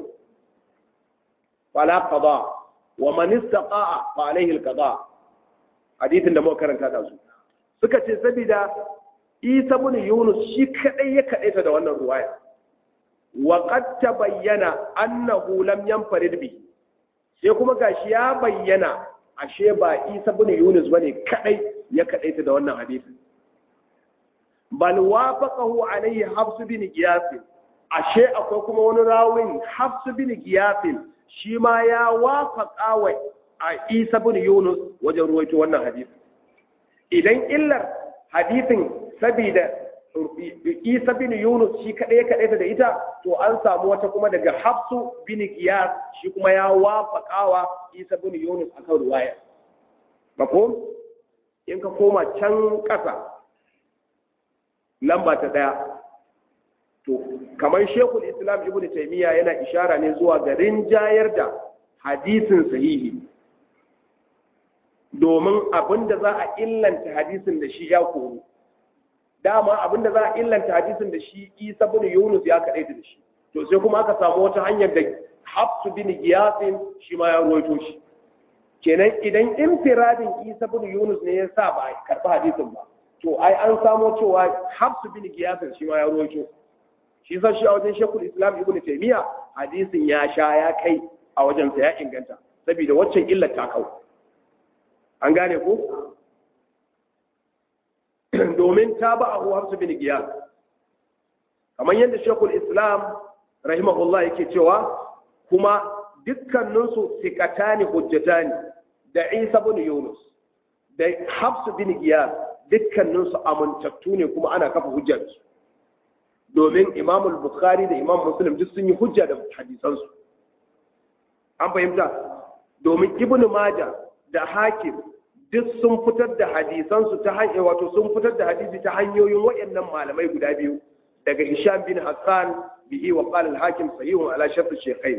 fala qada wa man istaqa'a fa alayhi alqada hadithin da muka karanta da su suka ce saboda Isa ibn Yunus shi kadai ya kadaita da wannan ruwaya wa qad tabayyana annahu lam yanfarid bi sai kuma gashi ya bayyana ashe ba Isa ibn Yunus bane kadai ya kadaita da wannan hadisi bal wafaqahu alayhi Hafs bin Giyas ashe akwai kuma wani rawin Hafs bin Giyas shi ma ya wafaƙa wa a isa bin yunus wajen ruwaito wannan hadisi idan illar hadisin sabida isa bin yunus shi kaɗai kaɗai da ita to an samu wata kuma daga hafsu bin qiyas shi kuma ya wafaƙa wa isa bin yunus akan ruwaya mako in ka koma can ƙasa lamba ta ɗaya to kamar shekul islam ibn taimiyya yana ishara ne zuwa ga rinjayar da hadisin sahihi domin abinda za a illanta hadisin da shi ya koru dama abinda za a illanta hadisin da shi isa bin yunus ya kaɗaita da shi to sai kuma aka samu wata hanyar da hafsu bin giyasin shi ma ya ruwaito shi kenan idan infiradin isa bin yunus ne ya sa ba a karɓi hadisin ba to ai an samo cewa hafsu bin giyasin shi ma ya ruwaito shi san shi a wajen shekul islam ibn taymiya hadisin ya sha ya kai a wajensa ya inganta saboda waccan illar ta kau an gane ko domin ta ba a hafsu bin giyas kamar yadda shekul islam rahimahullah yake cewa kuma dukkaninsu sikatani hujjatani da isa bin yunus da hafsu bin giyas dukkaninsu amintattu ne kuma ana kafa hujjarsu domin imam bukhari da imam muslim duk sun yi hujja da hadisansu an fahimta domin ibn maja da hakim duk sun fitar da hadisansu ta hanyar wato sun fitar da hadisi ta hanyoyin waɗannan malamai guda biyu daga hisham bin hassan bihi wa qala al-hakim sahihun ala shart shaykhain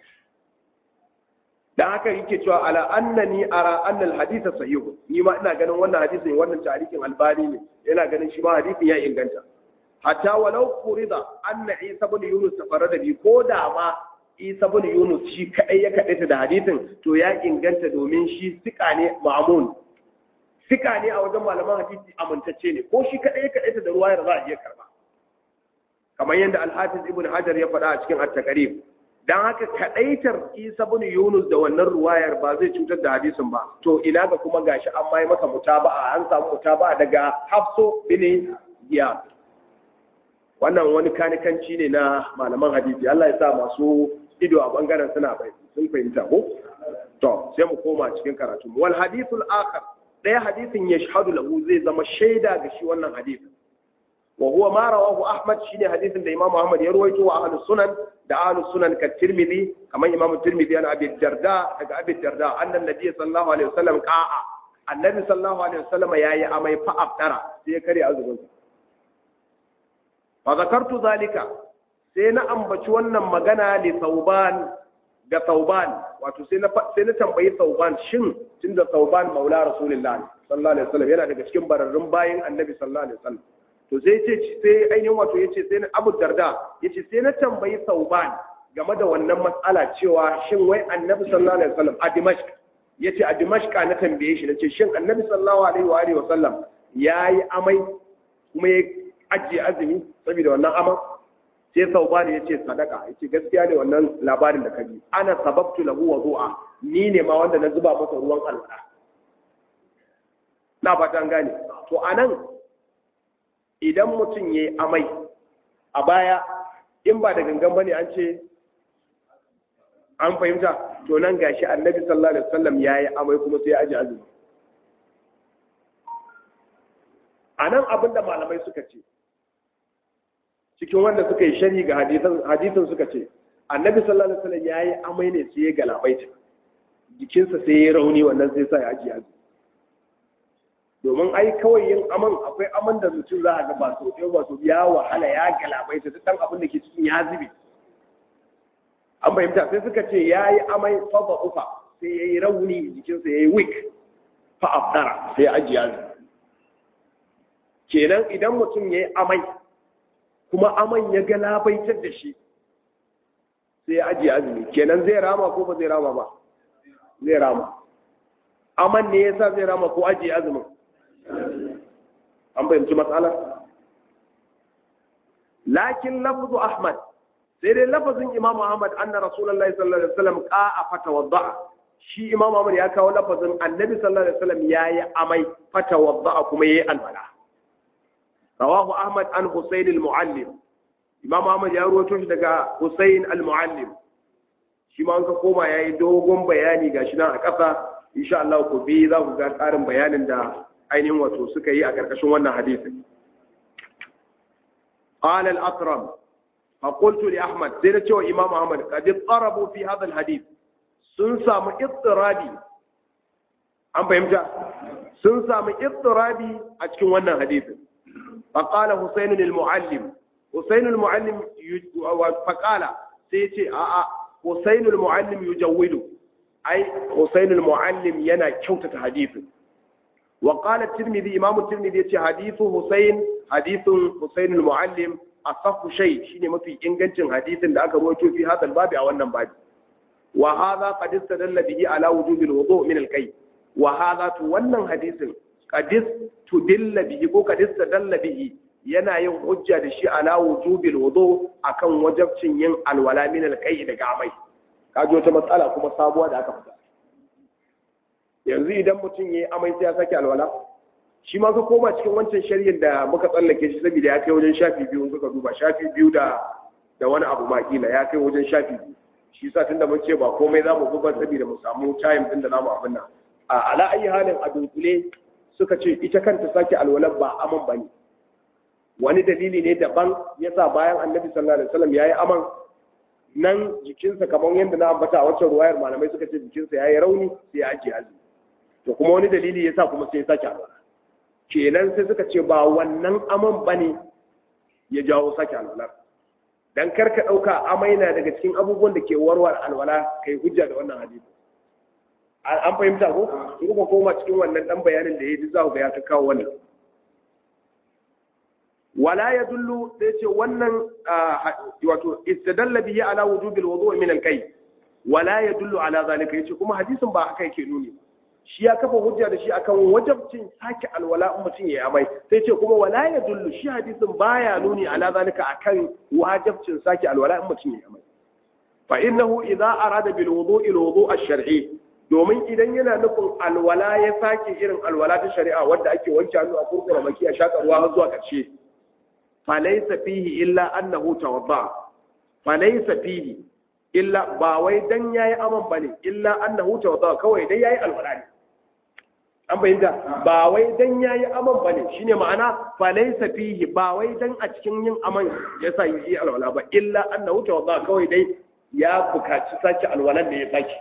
dan haka yake cewa ala annani ara anna al-hadith sahih ni ma ina ganin wannan hadisin wannan tarihin albani ne yana ganin shi ma hadisin ya inganta hatta walau furida anna isa ibn yunus tafarrada bi ko da ma isa ibn yunus shi kadai ya kadaita da hadisin to ya inganta domin shi sika ne ma'mun sika ne a wajen malaman hadisi amintacce ne ko shi kadai ya kadaita da ruwayar za a iya karba kamar yadda al-hafiz ibn hajar ya faɗa a cikin at-taqrib dan haka kadaitar isa ibn yunus da wannan ruwayar ba zai cutar da hadisin ba to ina ga kuma gashi an mai maka mutaba'a an samu mutaba'a daga hafso bin giyas wannan wani kanikanci ne na malaman hadisi Allah ya sa masu ido a bangaren suna bai sun fahimta ko to sai mu koma cikin karatu wal hadithul akhar daya hadisin yashhadu lahu zai zama shaida ga shi wannan hadisin wa huwa ma rawahu ahmad shine hadisin da imam ahmad ya ruwaito wa ahlus sunan da ahlus sunan ka tirmidhi kamar imam tirmidhi ana abi darda daga abi darda annan nabiy sallallahu alaihi wasallam qa'a annabi sallallahu alaihi wasallam yayi amai fa afdara sai ya kare azumin fa zakartu zalika sai na ambaci wannan magana li sauban ga sauban wato sai na sai na tambayi sauban shin tunda sauban maula rasulullahi sallallahu alaihi wasallam yana daga cikin bararrun bayin annabi sallallahu alaihi wasallam to sai ce sai ainihin wato yace sai na Abu Darda yace sai na tambayi sauban game da wannan matsala cewa shin wai annabi sallallahu alaihi wasallam a Dimashq yace a Dimashq na tambaye shi nace shin annabi sallallahu alaihi wa alihi wasallam yayi amai kuma ya ajiye azumi saboda wannan aman sai saubani ya ce sadaka ya ce gaskiya ne wannan labarin da kaji ana sababtu lahu wa zu'a ni ne ma wanda na zuba masa ruwan alwala na fatan gane to anan idan mutum ya yi amai a baya in ba da gangan bane an ce an fahimta to nan gashi annabi sallallahu alaihi wasallam ya yi amai kuma sai ya aji azumi a nan abin da malamai suka ce cikin wanda suka yi shari ga hadisin suka ce annabi sallallahu alaihi wasallam yayi amai ne sai ya galabaita jikinsa sai ya rauni wannan sai sa ya aji aji domin ai kawai yin aman akwai aman da mutum za a ga ba so ɗaya ba so ya wahala ya galabaita duk dan abin da ke cikin ya zube an fahimta sai suka ce yayi amai fa ba ufa sai yayi rauni jikinsa yayi weak fa afdara sai ya aji aji kenan idan mutum yayi amai kuma aman ya galabaitar da shi sai ya ajiye azumi kenan zai rama ko ba zai rama ba zai rama aman ne yasa zai rama ko ajiye azumin an fahimci matsalar lakin lafzu ahmad sai dai lafazin imam ahmad anna rasulullahi sallallahu alaihi wasallam qa'a fatawadda'a shi imam ahmad ya kawo lafazin annabi sallallahu alaihi wasallam yayi amai fatawadda'a kuma yayi alwala rawahu ahmad an husayn al-muallim imam ahmad ya rawaito shi daga husayn al-muallim shi ma an ka koma yayi dogon bayani gashi nan a ƙasa insha Allah ku bi za ku ga ƙarin bayanin da ainihin wato suka yi a ƙarƙashin wannan hadisin قال الأكرم فقلت لأحمد سيدة شو إمام أحمد قد اضطربوا في هذا الحديث سنسى اضطرابي أم فهمت سنسى اضطرابي أتكون وانا حديث فقال حسين المعلم حسين المعلم فقال سيتي آآ حسين المعلم يجود أي حسين المعلم ينا كوتة حديث وقال الترمذي إمام الترمذي يتي حديث حسين حديث حسين المعلم أصف شيء شيء ما في إنجنتين حديث da aka rawaito fi hadal babi a wannan babi wa hadha qad istadalla bihi ala wujubi alwudu min alqay wa hadha to wannan hadisin qad tudilla bihi ko qad istadalla bihi yana yin hujja da shi ala wujubi alwudu akan wajabcin yin alwala min alqay daga amai kaji wata matsala kuma sabuwa da aka fita yanzu idan mutum yayi amai sai ya sake alwala shi ma ka koma cikin wancan shari'ar da muka tsallake shi saboda ya kai wajen shafi biyu suka duba shafi biyu da da wani abu ma kila ya kai wajen shafi biyu shi sa tunda mun ce ba komai za mu buga saboda mu samu time din da zamu abin nan a ala ayi halin a dunkule suka ce ita kanta sake alwalar ba aman bane wani dalili ne daban yasa bayan annabi sallallahu alaihi wasallam yayi aman nan jikinsa kamar yadda na ambata a waccan ruwayar malamai suka ce jikinsa yayi rauni sai ya ajiye azumi to kuma wani dalili yasa kuma sai ya sake alwala kenan sai suka ce ba wannan aman bane ya jawo sake alwalar dan karka ɗauka amai na daga cikin abubuwan da ke warware alwala kai hujja da wannan hadisi an fahimta ko in kuma koma cikin wannan dan bayanin da ya ji za ku ga ya kawo wannan wala ya dullu sai ce wannan wato istadalla bihi ala wujubil wudu' min al-kay wala ya dullu ala zalika yace kuma hadisin ba haka yake nuni shi ya kafa hujja da shi akan wajabcin sake alwala in mutum ya amai sai ce kuma wala ya dullu shi hadisin baya nuni ala zalika akan wajabcin sake alwala in mutum ya amai fa innahu idza arada bil wudu'i al wudu' ash-shar'i domin idan yana nufin alwala ya sake irin alwala ta shari'a wadda ake wanke hannu a kurkura maki a shaka ruwa har zuwa karshe fa laysa fihi illa annahu tawadda fa laysa fihi illa ba wai dan yayi aman bane illa annahu tawadda kawai dai yayi alwala ne an bayyanta ba wai dan yayi aman bane shine ma'ana fa laysa fihi ba wai dan a cikin yin aman yasa yi alwala ba illa annahu tawadda kawai dai ya bukaci sake alwalan da ya sake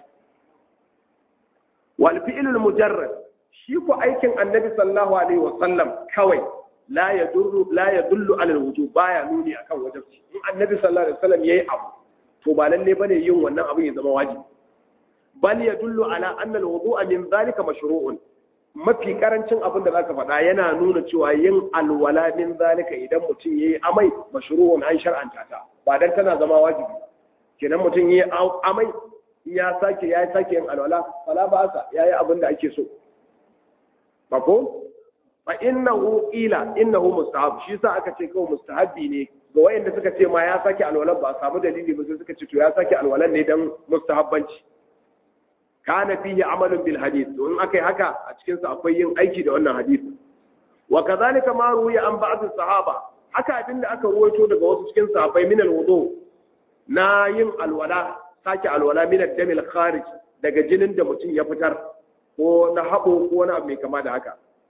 wal fi'lul mujarrad shi ko aikin annabi sallallahu alaihi wa sallam kawai la yadullu la yadullu ala alwujub baya nuni akan wajibi in annabi sallallahu alaihi wa sallam yayi abu to ba lalle bane yin wannan abin ya zama wajibi bal yadullu ala anna alwudu'a min zalika mashru'un mafi karancin abin da zaka faɗa yana nuna cewa yin alwala min zalika idan mutum yayi amai mashru'un an shar'anta ta ba dan tana zama wajibi kenan mutum yayi amai ya sake ya sake yin alwala wala ba sa yayi abin da ake so ba ko fa innahu ila innahu mustahab shi sa aka ce kawai mustahabi ne ga wayanda suka ce ma ya sake alwalan ba a samu dalili ba sai suka ce to ya sake alwalan ne dan mustahabbanci kana fihi amalun bil hadith to in akai haka a cikin sa akwai yin aiki da wannan hadisi wa kadhalika ma ruwiya an ba'd sahaba haka abinda aka ruwaito daga wasu cikin sahabbai min al wudu na yin alwala sake alwala min ad damil kharij daga jinin da mutum ya fitar ko na habo ko na mai kama da haka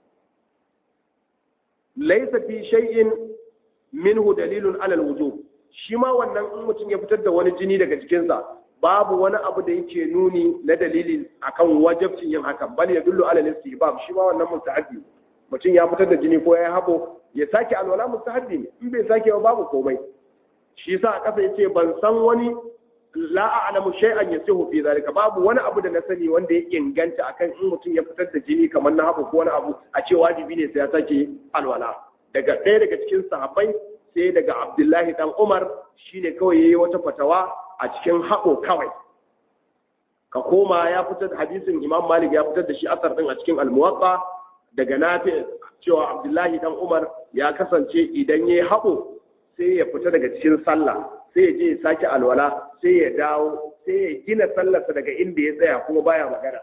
laysa fi shay'in minhu dalilun ala al wujub shi ma wannan in mutum ya fitar da wani jini daga jikinsa babu wani abu da yake nuni na dalili akan wajabcin yin hakan bal ya dullu ala istihbab shi ma wannan mustahabbi mutum ya fitar da jini ko ya habo ya sake alwala mustahabbi ne in bai sake ba babu komai shi yasa a kasa yace ban san wani la a'lamu shay'an yasihu fi zalika babu wani abu da na sani wanda ya inganta akan in mutum ya fitar da jini kamar na habo ko wani abu a ce wajibi ne sai ya sake alwala daga ɗaya daga cikin sahabbai sai daga Abdullahi dan Umar shine kawai yayi wata fatawa a cikin haɓo kawai ka koma ya fitar da hadisin imam malik ya fitar da shi asar din a cikin almuwatsa daga nafi cewa abdullahi dan umar ya kasance idan ya haɓo sai ya fita daga cikin sallah sai ya je ya sake alwala sai ya dawo sai ya gina sallarsa daga inda ya tsaya kuma baya magana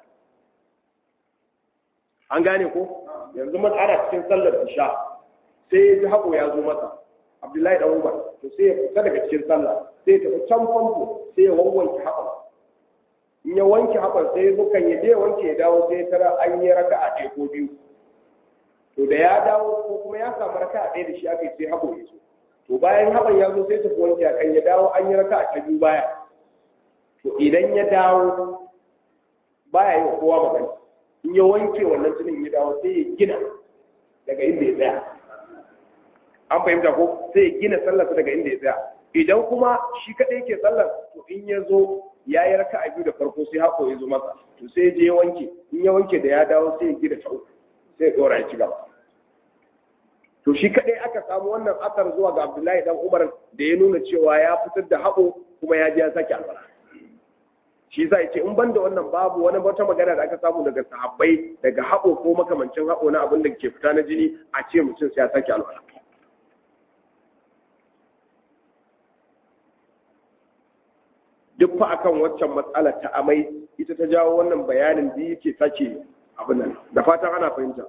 an gane ko yanzu mun ana cikin sallar isha sai ya ji haɓo ya zo masa abdullahi dan umar to sai ya fita daga cikin sallah sai tafi can famfo sai ya wanke haɓar in ya wanke haɓar sai bukan ya je wanke ya dawo sai tara an yi raka a ɗaya ko biyu to da ya dawo ko kuma ya samu raka a ɗaya da shi aka yi sai haɓo ya zo to bayan haɓar ya zo sai tafi wanke a kan ya dawo an yi raka a ta biyu baya to idan ya dawo baya yi wa kowa magana in ya wanke wannan tunin ya dawo sai ya gina daga inda ya tsaya an fahimta ko sai ya gina sallarsa daga inda ya tsaya idan kuma shi kaɗai ke sallar to in ya zo ya yi raka a biyu da farko sai hako ya zo masa to sai je ya wanke in ya wanke da ya dawo sai ya gida ta uku sai ya ɗora ya ci gaba to shi kaɗai aka samu wannan asar zuwa ga abdullahi dan umar da ya nuna cewa ya fitar da haɓo kuma ya je ya sake alwala shi za ce in banda wannan babu wani wata magana da aka samu daga sahabbai daga haɓo ko makamancin haɓo na abin da ke fita na jini a ce mutum sai ya sake alwala duk fa akan waccan matsalar ta amai ita ta jawo wannan bayanin da yake sake abin nan da fatan ana fahimta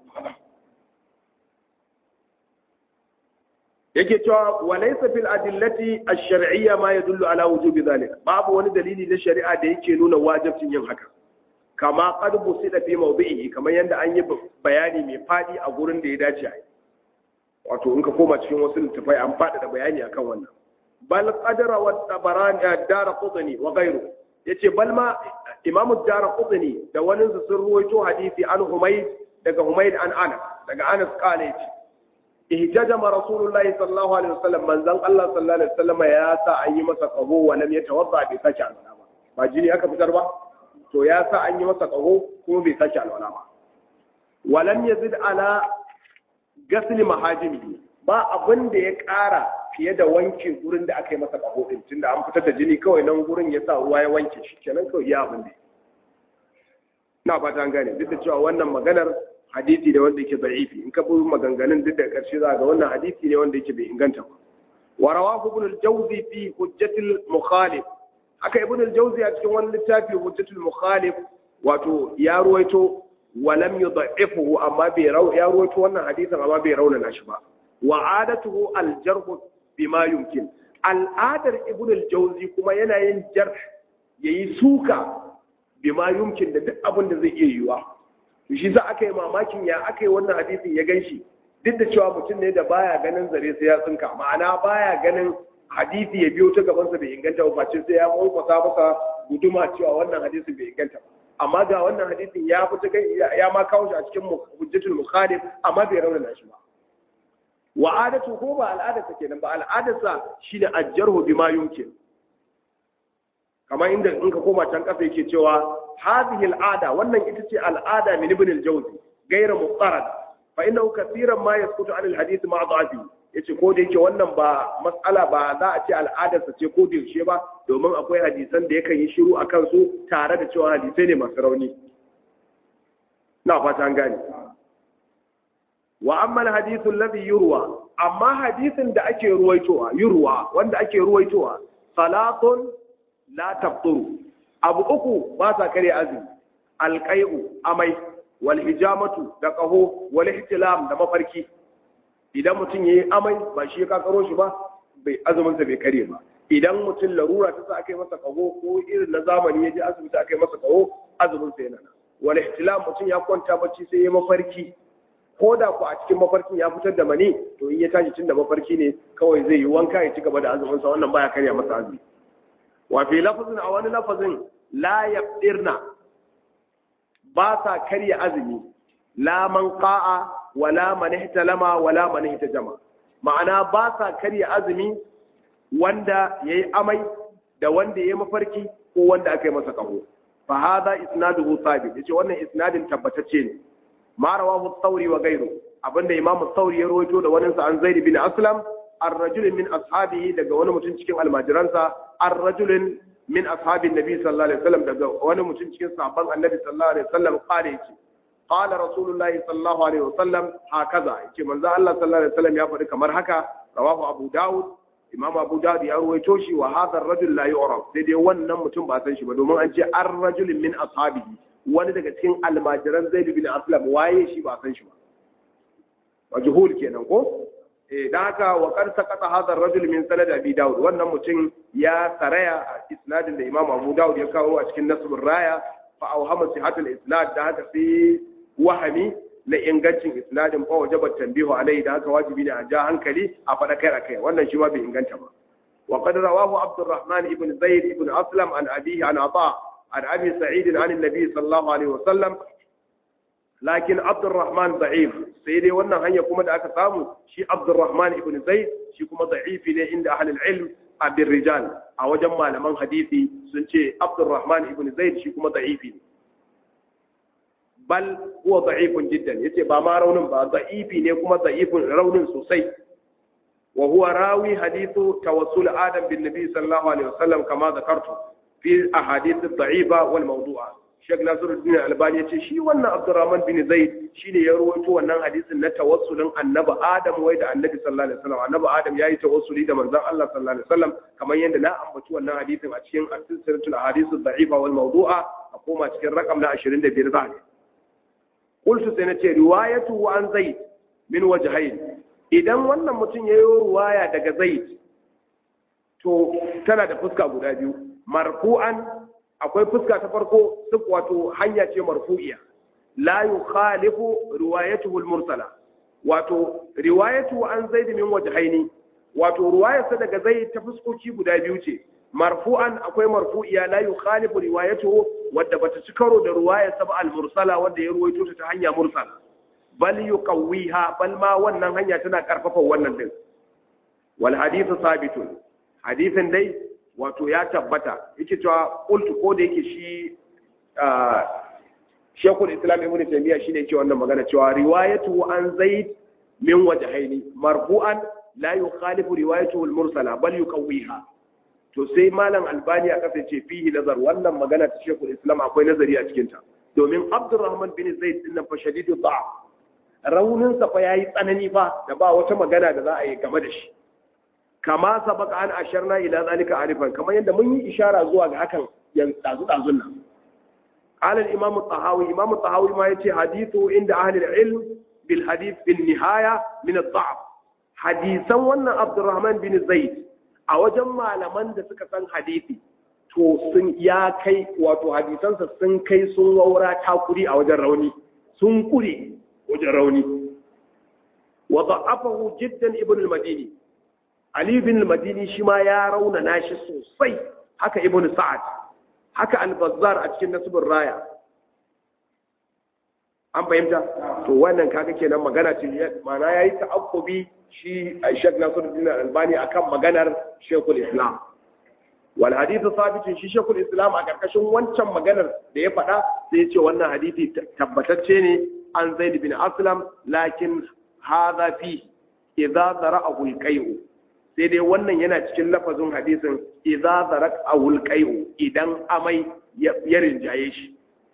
yake cewa walaysa fil adillati ash-shar'iyya ma yadullu ala wujubi dhalika babu wani dalili na shari'a da yake nuna wajibcin yin haka kama qad busida fi mawdi'ihi kamar yanda an yi bayani mai fadi a gurin da ya dace a yi wato in ka koma cikin wasu littafai an fada da bayani akan wannan bal qadara wa tabarani dara qutni wa ghayru yace bal ma imam ad-darqutni da wani sun ruwaito hadisi an humayd daga humayd an anas daga anas kale yace ihtajama rasulullahi sallallahu alaihi wasallam manzon Allah sallallahu alaihi wasallam ya sa an yi masa qaho wa lam yatawadda bi saki alwala ba ba jini aka fitar ba to ya sa an yi masa qaho kuma bai saki alwala ba wa lam yazid ala ghasl mahajimi ba abin da ya ƙara fiye da wanke gurin da aka yi masa qaho din tunda an fitar da jini kawai nan gurin ya sa ruwa ya wanke shi kenan kawai ya abin da na fata an gane duk da cewa wannan maganar hadisi ne wanda yake da'ifi in ka bi maganganun duk da ƙarshe za ga wannan hadisi ne wanda yake bai inganta ba wa rawahu ibn al-jawzi fi hujjatul mukhalif haka ibn al-jawzi a cikin wani littafi hujjatul mukhalif wato ya ruwaito wa lam yudha'ifuhu amma bai ya ruwaito wannan hadisin amma bai raunana shi ba wa adatuhu al-jarh bima yumkin al'adar ibn al-jawzi kuma yana yin jarh yayi suka bima yumkin da duk abin da zai iya yiwa shi za aka yi mamakin ya aka yi wannan hadisin ya gan shi duk da cewa mutum ne da baya ganin zare sai ya tsinka ma'ana baya ganin hadisi ya biyo ta gabansa bai inganta ba face sai ya mawkwasa masa guduma cewa wannan hadisin bai inganta ba amma ga wannan hadisin ya fita kai ya ma kawo shi a cikin hujjatul mukhalif amma bai raunana shi ba wa adatu ko ba al'adarsa kenan ba al'adarsa shine ajjarhu bima yumkin kamar inda in ka koma can kasa yake cewa hadhihi al'ada wannan ita ce al'ada min ibn al-jawzi ghayra muqarrad fa innahu kathiran ma yasqutu an al-hadith ma da'afi yace ko da yake wannan ba mas'ala ba za a ce al'adar sa ce ko da yaushe ba domin akwai hadisan da yakan yi shiru akan su tare da cewa hadisai ne masu rauni na fata an gane wa amma al-hadith alladhi yurwa amma hadisin da ake ruwaitowa yurwa wanda ake ruwaitowa salatun la tabturu abu uku ba sa kare azumi alqai'u amai wal hijamatu da qaho wal ihtilam da mafarki idan mutum yayi amai ba shi ya kakaro shi ba bai azumin sa bai kare ba idan mutum larura ta sa aka yi masa qaho ko irin na zamani ya je asibiti aka yi masa qaho azumin sa yana wal ihtilam mutum ya kwanta bacci sai ya mafarki ko da ku a cikin mafarkin ya fitar da mani to in ya tashi tun da mafarki ne kawai zai yi wanka ya ci gaba da azumin sa wannan baya karya masa azumi wa fi lafazin a wani lafazin la yabdirna ba sa karya azumi la man qa'a wala man ihtalama wala man ihtajama ma'ana ba sa karya azumi wanda yayi amai da wanda yayi mafarki ko wanda aka yi masa kaho fa hadha isnaduhu thabit yace wannan isnadin tabbatacce ne ma rawahu thawri wa ghayru abinda imam thawri ya rawaito da wani sa an zaid bin aslam ar-rajul min ashabihi daga wani mutum cikin almajiransa ar-rajul min ashabin nabi sallallahu alaihi wasallam daga wani mutum cikin sahabban annabi sallallahu alaihi wasallam kare yace qala rasulullahi sallallahu alaihi wasallam hakaza yace manzo Allah sallallahu alaihi wasallam ya faɗi kamar haka rawahu abu daud imam abu daud ya ruwaito shi wa hadha ar-rajul la yu'raf sai dai wannan mutum ba san shi ba domin an ce ar-rajul min ashabihi wani daga cikin almajiran zaid bin aslam waye shi ba san shi ba majhul kenan ko eh dan haka wa qad saqata hadha ar-rajul min sanad abi daud wannan mutum ya saraya a isnadin da imam abu daud ya kawo a cikin nasbur raya fa awhama sihatul isnad da haka sai wahami na ingancin isnadin fa wajaba tanbihu alai da haka wajibi ne a ja hankali a fada kai kai wannan shi ma bai inganta ba wa qad rawahu abdurrahman ibn zaid ibn aslam an abihi an ata an abi sa'id an annabi sallallahu alaihi wasallam lakin abdurrahman da'if sai dai wannan hanya kuma da aka samu shi abdurrahman ibn zaid shi kuma da'ifi ne inda ahlul ilm a bin rijal a wajen malaman hadisi sun ce abdurrahman ibn zaid shi kuma da'ifi ne bal huwa da'ifun jiddan yace ba ma raunin ba da'ifi ne kuma da'ifun raunin sosai wa huwa rawi hadithu tawassul adam bin nabi sallallahu alaihi wasallam kama zakartu fi ahadith ad-da'ifa wal mawdu'a Sheikh Nasiruddin Albani ya ce shi wannan Abdurrahman bin Zaid shine ya rawaito wannan hadisin na tawassulin Annabi Adam wai da Annabi sallallahu alaihi wasallam Annabi Adam yayi tawassuli da manzon Allah sallallahu alaihi wasallam kamar yadda na ambaci wannan hadisin a cikin as-silsilatul ahadith ad-da'ifa wal mawdu'a a koma cikin rakam na 25 za ne qultu sai na ce riwayatu an Zaid min wajhayn idan wannan mutum yayi riwaya daga Zaid to tana da fuska guda biyu marfu'an akwai fuska ta farko duk wato hanya ce marfu'iya la yukhalifu riwayatuhu al-mursala wato riwayatu an zaid min wajhaini wato riwayarsa daga zaid ta fuskoki guda biyu ce marfu'an akwai marfu'iya la yukhalifu riwayatuhu wadda bata ci karo da riwayarsa ba al-mursala wadda ya ruwaito ta ta hanya mursala bal yuqawwiha bal ma wannan hanya tana karfafa wannan din wal hadithu sabitun hadithin dai wato ya tabbata yake cewa qultu ko da yake shi Sheikhul Islam Ibn Taymiyyah shine yake wannan magana cewa riwayatu an Zaid min wajhaini marfu'an la yukhalifu riwayatuhu al-mursala bal yuqawwiha to sai malam Albani ya kace fihi nazar wannan magana ta Sheikhul Islam akwai nazari a cikin ta domin Abdurrahman bin Zaid din nan fa shadidu da'af raunin sa fa yayi tsanani fa da ba wata magana da za a yi game da shi kama sabaka an asharna ila zalika arifan kamar yadda mun yi ishara zuwa ga hakan yan dazu dazun nan قال الإمام الطهاوي إمام الطهاوي ما يتي حديثه عند أهل العلم بالحديث في النهاية من الضعف حديثا وانا عبد الرحمن بن زيد أو جمع لمن دا سكسان حديثي to sun ya kai wato hadisansa sun kai sun waura takuri a wajen rauni sun kure wajen rauni wa da'afahu jiddan ibn al-madini ali ibn al-madini shi ma ya rauna nashi sosai haka ibn sa'ad haka al-bazzar a cikin nasibin raya an fahimta to wannan kaga kenan magana ce mana yayi ta'aqqubi shi Sheikh Nasiruddin Albani akan maganar Sheikhul Islam wal hadithu sabitun shi Sheikhul Islam a karkashin wancan maganar da ya faɗa sai ya ce wannan hadisi tabbatacce ne an Zaid bin Aslam lakin hadha fi idza zara'ahu al-qay'u sai dai wannan yana cikin lafazin hadisin idza zarak awul qai'u idan amai ya rinjaye shi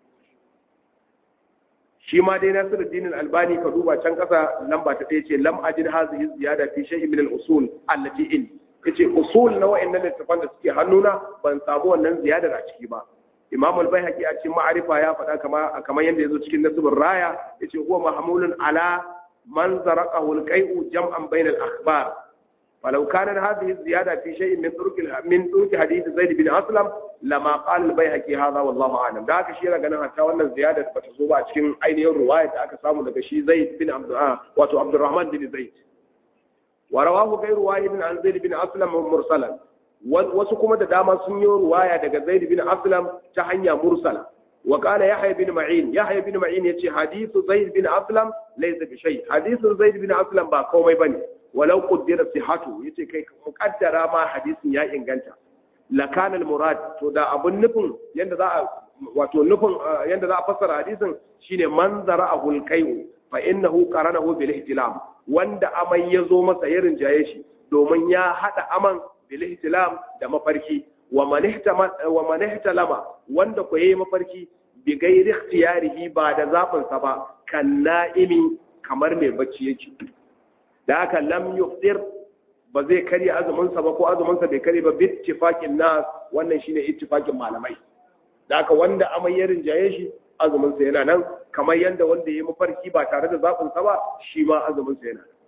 shi ma dai Nasiruddin Albani ka duba can kasa lamba ta ɗaya ce lam ajid hazihi ziyada fi shay'in min al-usul allati in yace usul na wa'annan littafan da suke hannuna ban samu wannan ziyadar a ciki ba Imam al-Baihaqi a cikin ma'arifa ya faɗa kama kamar yanda yazo cikin nasibur raya yace huwa mahmulun ala man zaraqahu al-qai'u jam'an bayna al-akhbar فلو كانت هذه الزيادة في شيء من طرق من طرق حديث زيد بن أسلم لما قال البيهقي هذا والله أعلم ده شيء ganin hatta wannan ziyada da bata zo ba a cikin ainihin ruwaya da aka samu daga shi Zaid bin Abd wato Abdurrahman bin Zaid wa rawahu ghayru wahid an Zaid bin Aslam mursalan wasu kuma da dama sun yi ruwaya daga Zaid bin Aslam ta hanya mursala wa qala Yahya bin Ma'in Yahya bin Ma'in yace hadithu Zaid bin Aslam laysa bi shay hadithu Zaid bin Aslam ba komai bane walau qaddara sihhatu yace kai muqaddara ma hadisin ya inganta lakana murad to da abun nufin yanda za a wato nufin yanda za a fassara hadisin shine manzara ahul qai'u fa innahu qaranahu bil ihtilam wanda amai ya zo masa ya rinjaye shi domin ya hada aman bil ihtilam da mafarki wa man ihtama wa man ihtalama wanda ko yayi mafarki bi gairi ikhtiyarihi ba da zabin sa ba kan na'imi kamar mai bacci yake da haka lam yuftir ba zai karya azuminsa ba ko azuminsa bai karya ba bittifaqin nas wannan shine ittifaqin malamai da haka wanda amai ya rinjaye shi azuminsa yana nan kamar yanda wanda ya mafarki ba tare da zaɓin sa ba shi ma azuminsa yana nan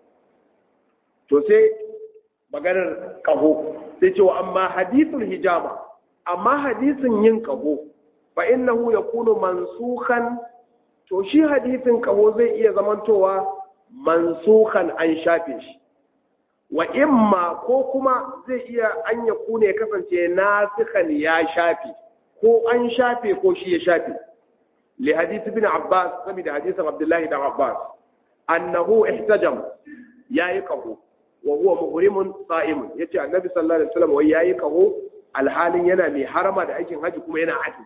to sai maganar kaho sai cewa amma hadithul hijama amma hadisin yin kaho fa innahu yakunu mansukhan to shi hadisin kaho zai iya zamantowa mansukan an shafe shi wa imma ko kuma zai iya an ya kune kasance nasikan ya shafe ko an shafe ko shi ya shafe li hadith ibn abbas saboda hadisin abdullahi dan abbas annahu ihtajam yayi qahu wa huwa muhrimun sa'imun yace annabi sallallahu alaihi wasallam wai yayi qahu alhalin yana mai harama da aikin haji kuma yana haji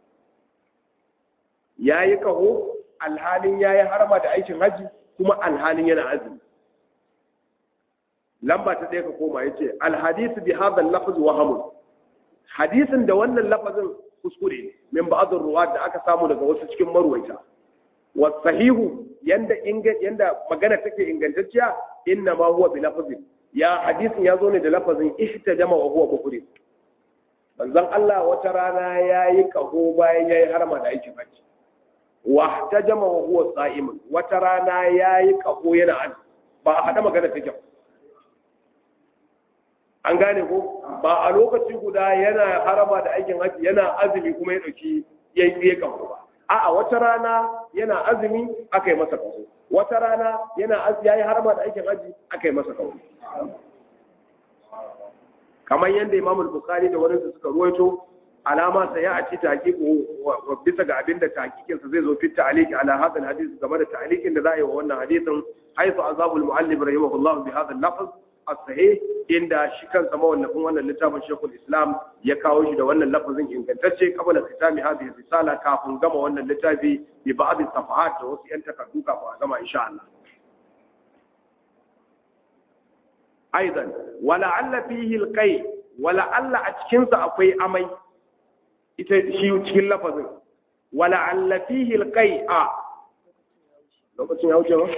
yayi qahu alhalin yayi harama da aikin haji kuma alhalin yana azumi lamba ta ɗaya ka koma ya ce alhadisu bi hadha lafz wahamun hadisin da wannan lafazin kuskure ne min ba'd ruwa da aka samu daga wasu cikin marwaita wa sahihu yanda inga yanda magana take ingantacciya inna ma huwa bi lafazin ya hadisin ya zo ne da lafazin ihtajama wa huwa bukhari manzon Allah wata rana yayi kaho bayan yayi harma da aikin hajji wa ihtajama wa huwa sa'imun wata rana yayi kaho yana an ba a hada magana take an gane ko ba a lokaci guda yana harama da aikin hajji yana azumi kuma ya dauki yayi kaho ba a'a wata rana yana azumi aka yi masa kaho wata rana yana yayi harama da aikin hajji aka yi masa kaho kamar yadda Imam Bukhari da wani suka ruwaito alama sa ya aci taqiqu bisa ga abinda taqiqin sa zai zo fi ta'liqi ala hadha hadith game da ta'liqin da za a yi wa wannan hadisin haythu azabul muallif rahimahullah bi hadha al-lafz as-sahih inda shi kansa mawallafin wannan littafin Sheikhul Islam ya kawo shi da wannan lafazin ingantacce kabla kitami hadhihi risala kafin gama wannan littafi bi ba'd safahat da wasu yan takardu kafin a gama insha Allah aidan wala'alla fihi alqai wala'alla a cikin sa akwai amai ita shi cikin lafazin wala'alla fihi alqai a lokacin ya wuce ba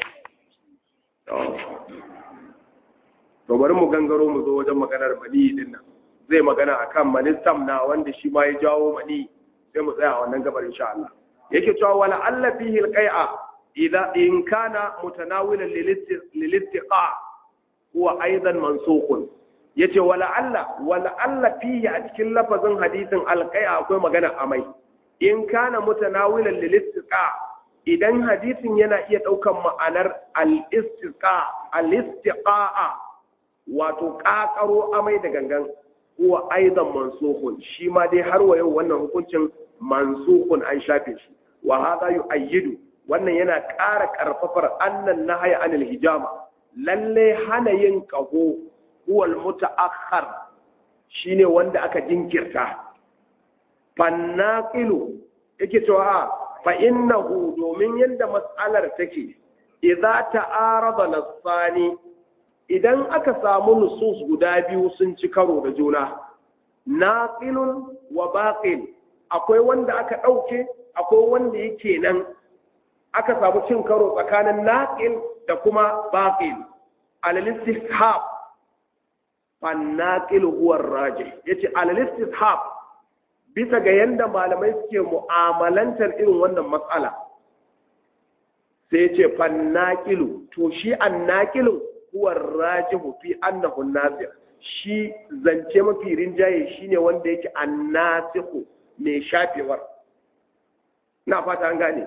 to bari mu gangaro mu zo wajen maganar mani din nan zai magana akan manistam na wanda shi ma ya jawo mani sai mu tsaya a wannan gabar insha Allah yake cewa wala'alla fihi alqai'a idza in kana mutanawilan lil istiqa huwa aidan mansukun yace wala alla wala alla fihi a cikin lafazin hadisin alqai'a akwai magana amai in kana mutanawilan lil istiqa idan hadisin yana iya daukan ma'anar al istiqa al istiqa'a wato kakaro amai da gangan huwa aidan mansukun shi ma dai har wa yau wannan hukuncin mansukun an shafe shi wa hadha yu'ayyidu wannan yana ƙara ƙarfafar annan nahaya anil hijama lalle hana yin ƙaho huwal muta'akhkhar shine wanda aka jinkirta fannaqilu yake cewa fa innahu domin yanda mas'alar take idza ta'arada nasani idan aka samu nusus guda biyu sun ci karo da juna naqilun wa baqil akwai wanda aka dauke akwai wanda yake nan aka samu cin karo tsakanin naqil da kuma baqil alal istihab fan naqil huwa rajih yace alal istihab bisa ga yanda malamai suke mu'amalantar irin wannan matsala sai yace fan naqilu to shi an naqilu huwa rajih fi annahu nafi shi zance mafi rinjaye shine wanda yake annasihu mai shafewar na fata an gane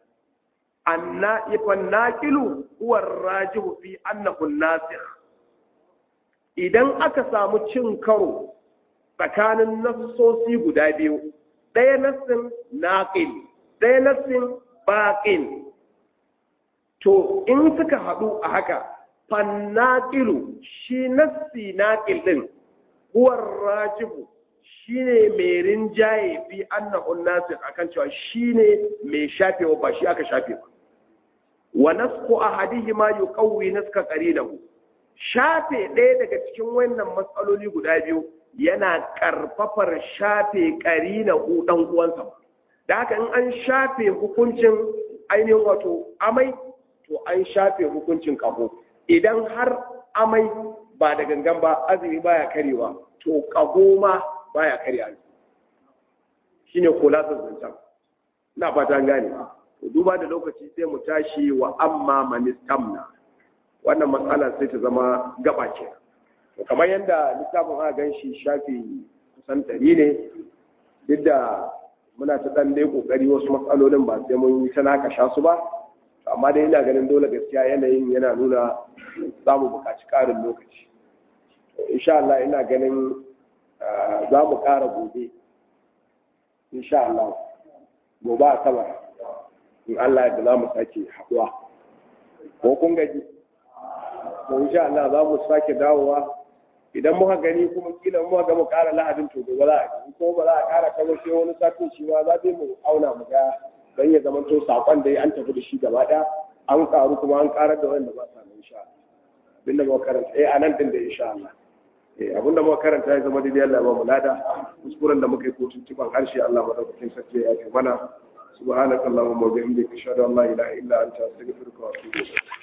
fannaƙilu huwa rajihu fi annahu nasikh idan aka samu cin karo tsakanin nassosi guda biyu ɗaya nassin naqil ɗaya nassin baqil to in suka haɗu a haka fannaƙilu shi nassi naqil ɗin huwa rajihu shine mai rinjaye fi annahu nasikh akan cewa shine mai shafewa ba shi aka shafe ba wa nasku ahadihima yuqawwi naska qarinahu shafe ɗaya daga cikin wannan matsaloli guda biyu yana karfafar shafe qarinahu dan uwansa da haka in an shafe hukuncin ainihin wato amai to an shafe hukuncin kaho idan har amai ba da gangan ba azumi baya karewa to kaho ma baya karya shine kulasar zancen ina fata gane duba da lokaci sai mu tashi wa amma manistamna wannan matsala sai ta zama gaba ce kamar yadda littafin aka gan shi shafi kusan ɗari ne duk da muna ta ɗan dai ƙoƙari wasu matsalolin ba sai mun yi ta naka sha su ba amma dai ina ganin dole gaskiya yanayin yana nuna za mu buƙaci ƙarin lokaci insha Allah ina ganin za mu ƙara gobe insha Allah gobe a sama in Allah da za mu sake haɗuwa ko kun gaji to insha Allah za mu sake dawowa idan muka gani kuma kila muka ga mu ƙara lahadin to gobe za a yi ko ba za a ƙara kawo sai wani satin shi ma za mu auna mu ga dan ya zama to sakon da an tafi da shi gaba ɗaya an ƙaru kuma an ƙarar da wanda ba sa nan insha Allah abinda muka karanta eh anan din da insha Allah abinda muka karanta ya zama daidai Allah ya ba mu lada kuskuren da muka yi ko tuntuban harshe Allah madaukakin sarki ya yi mana subhanakallahumma wa bihamdika ashhadu an la ilaha illa anta astaghfiruka wa atubu ilayk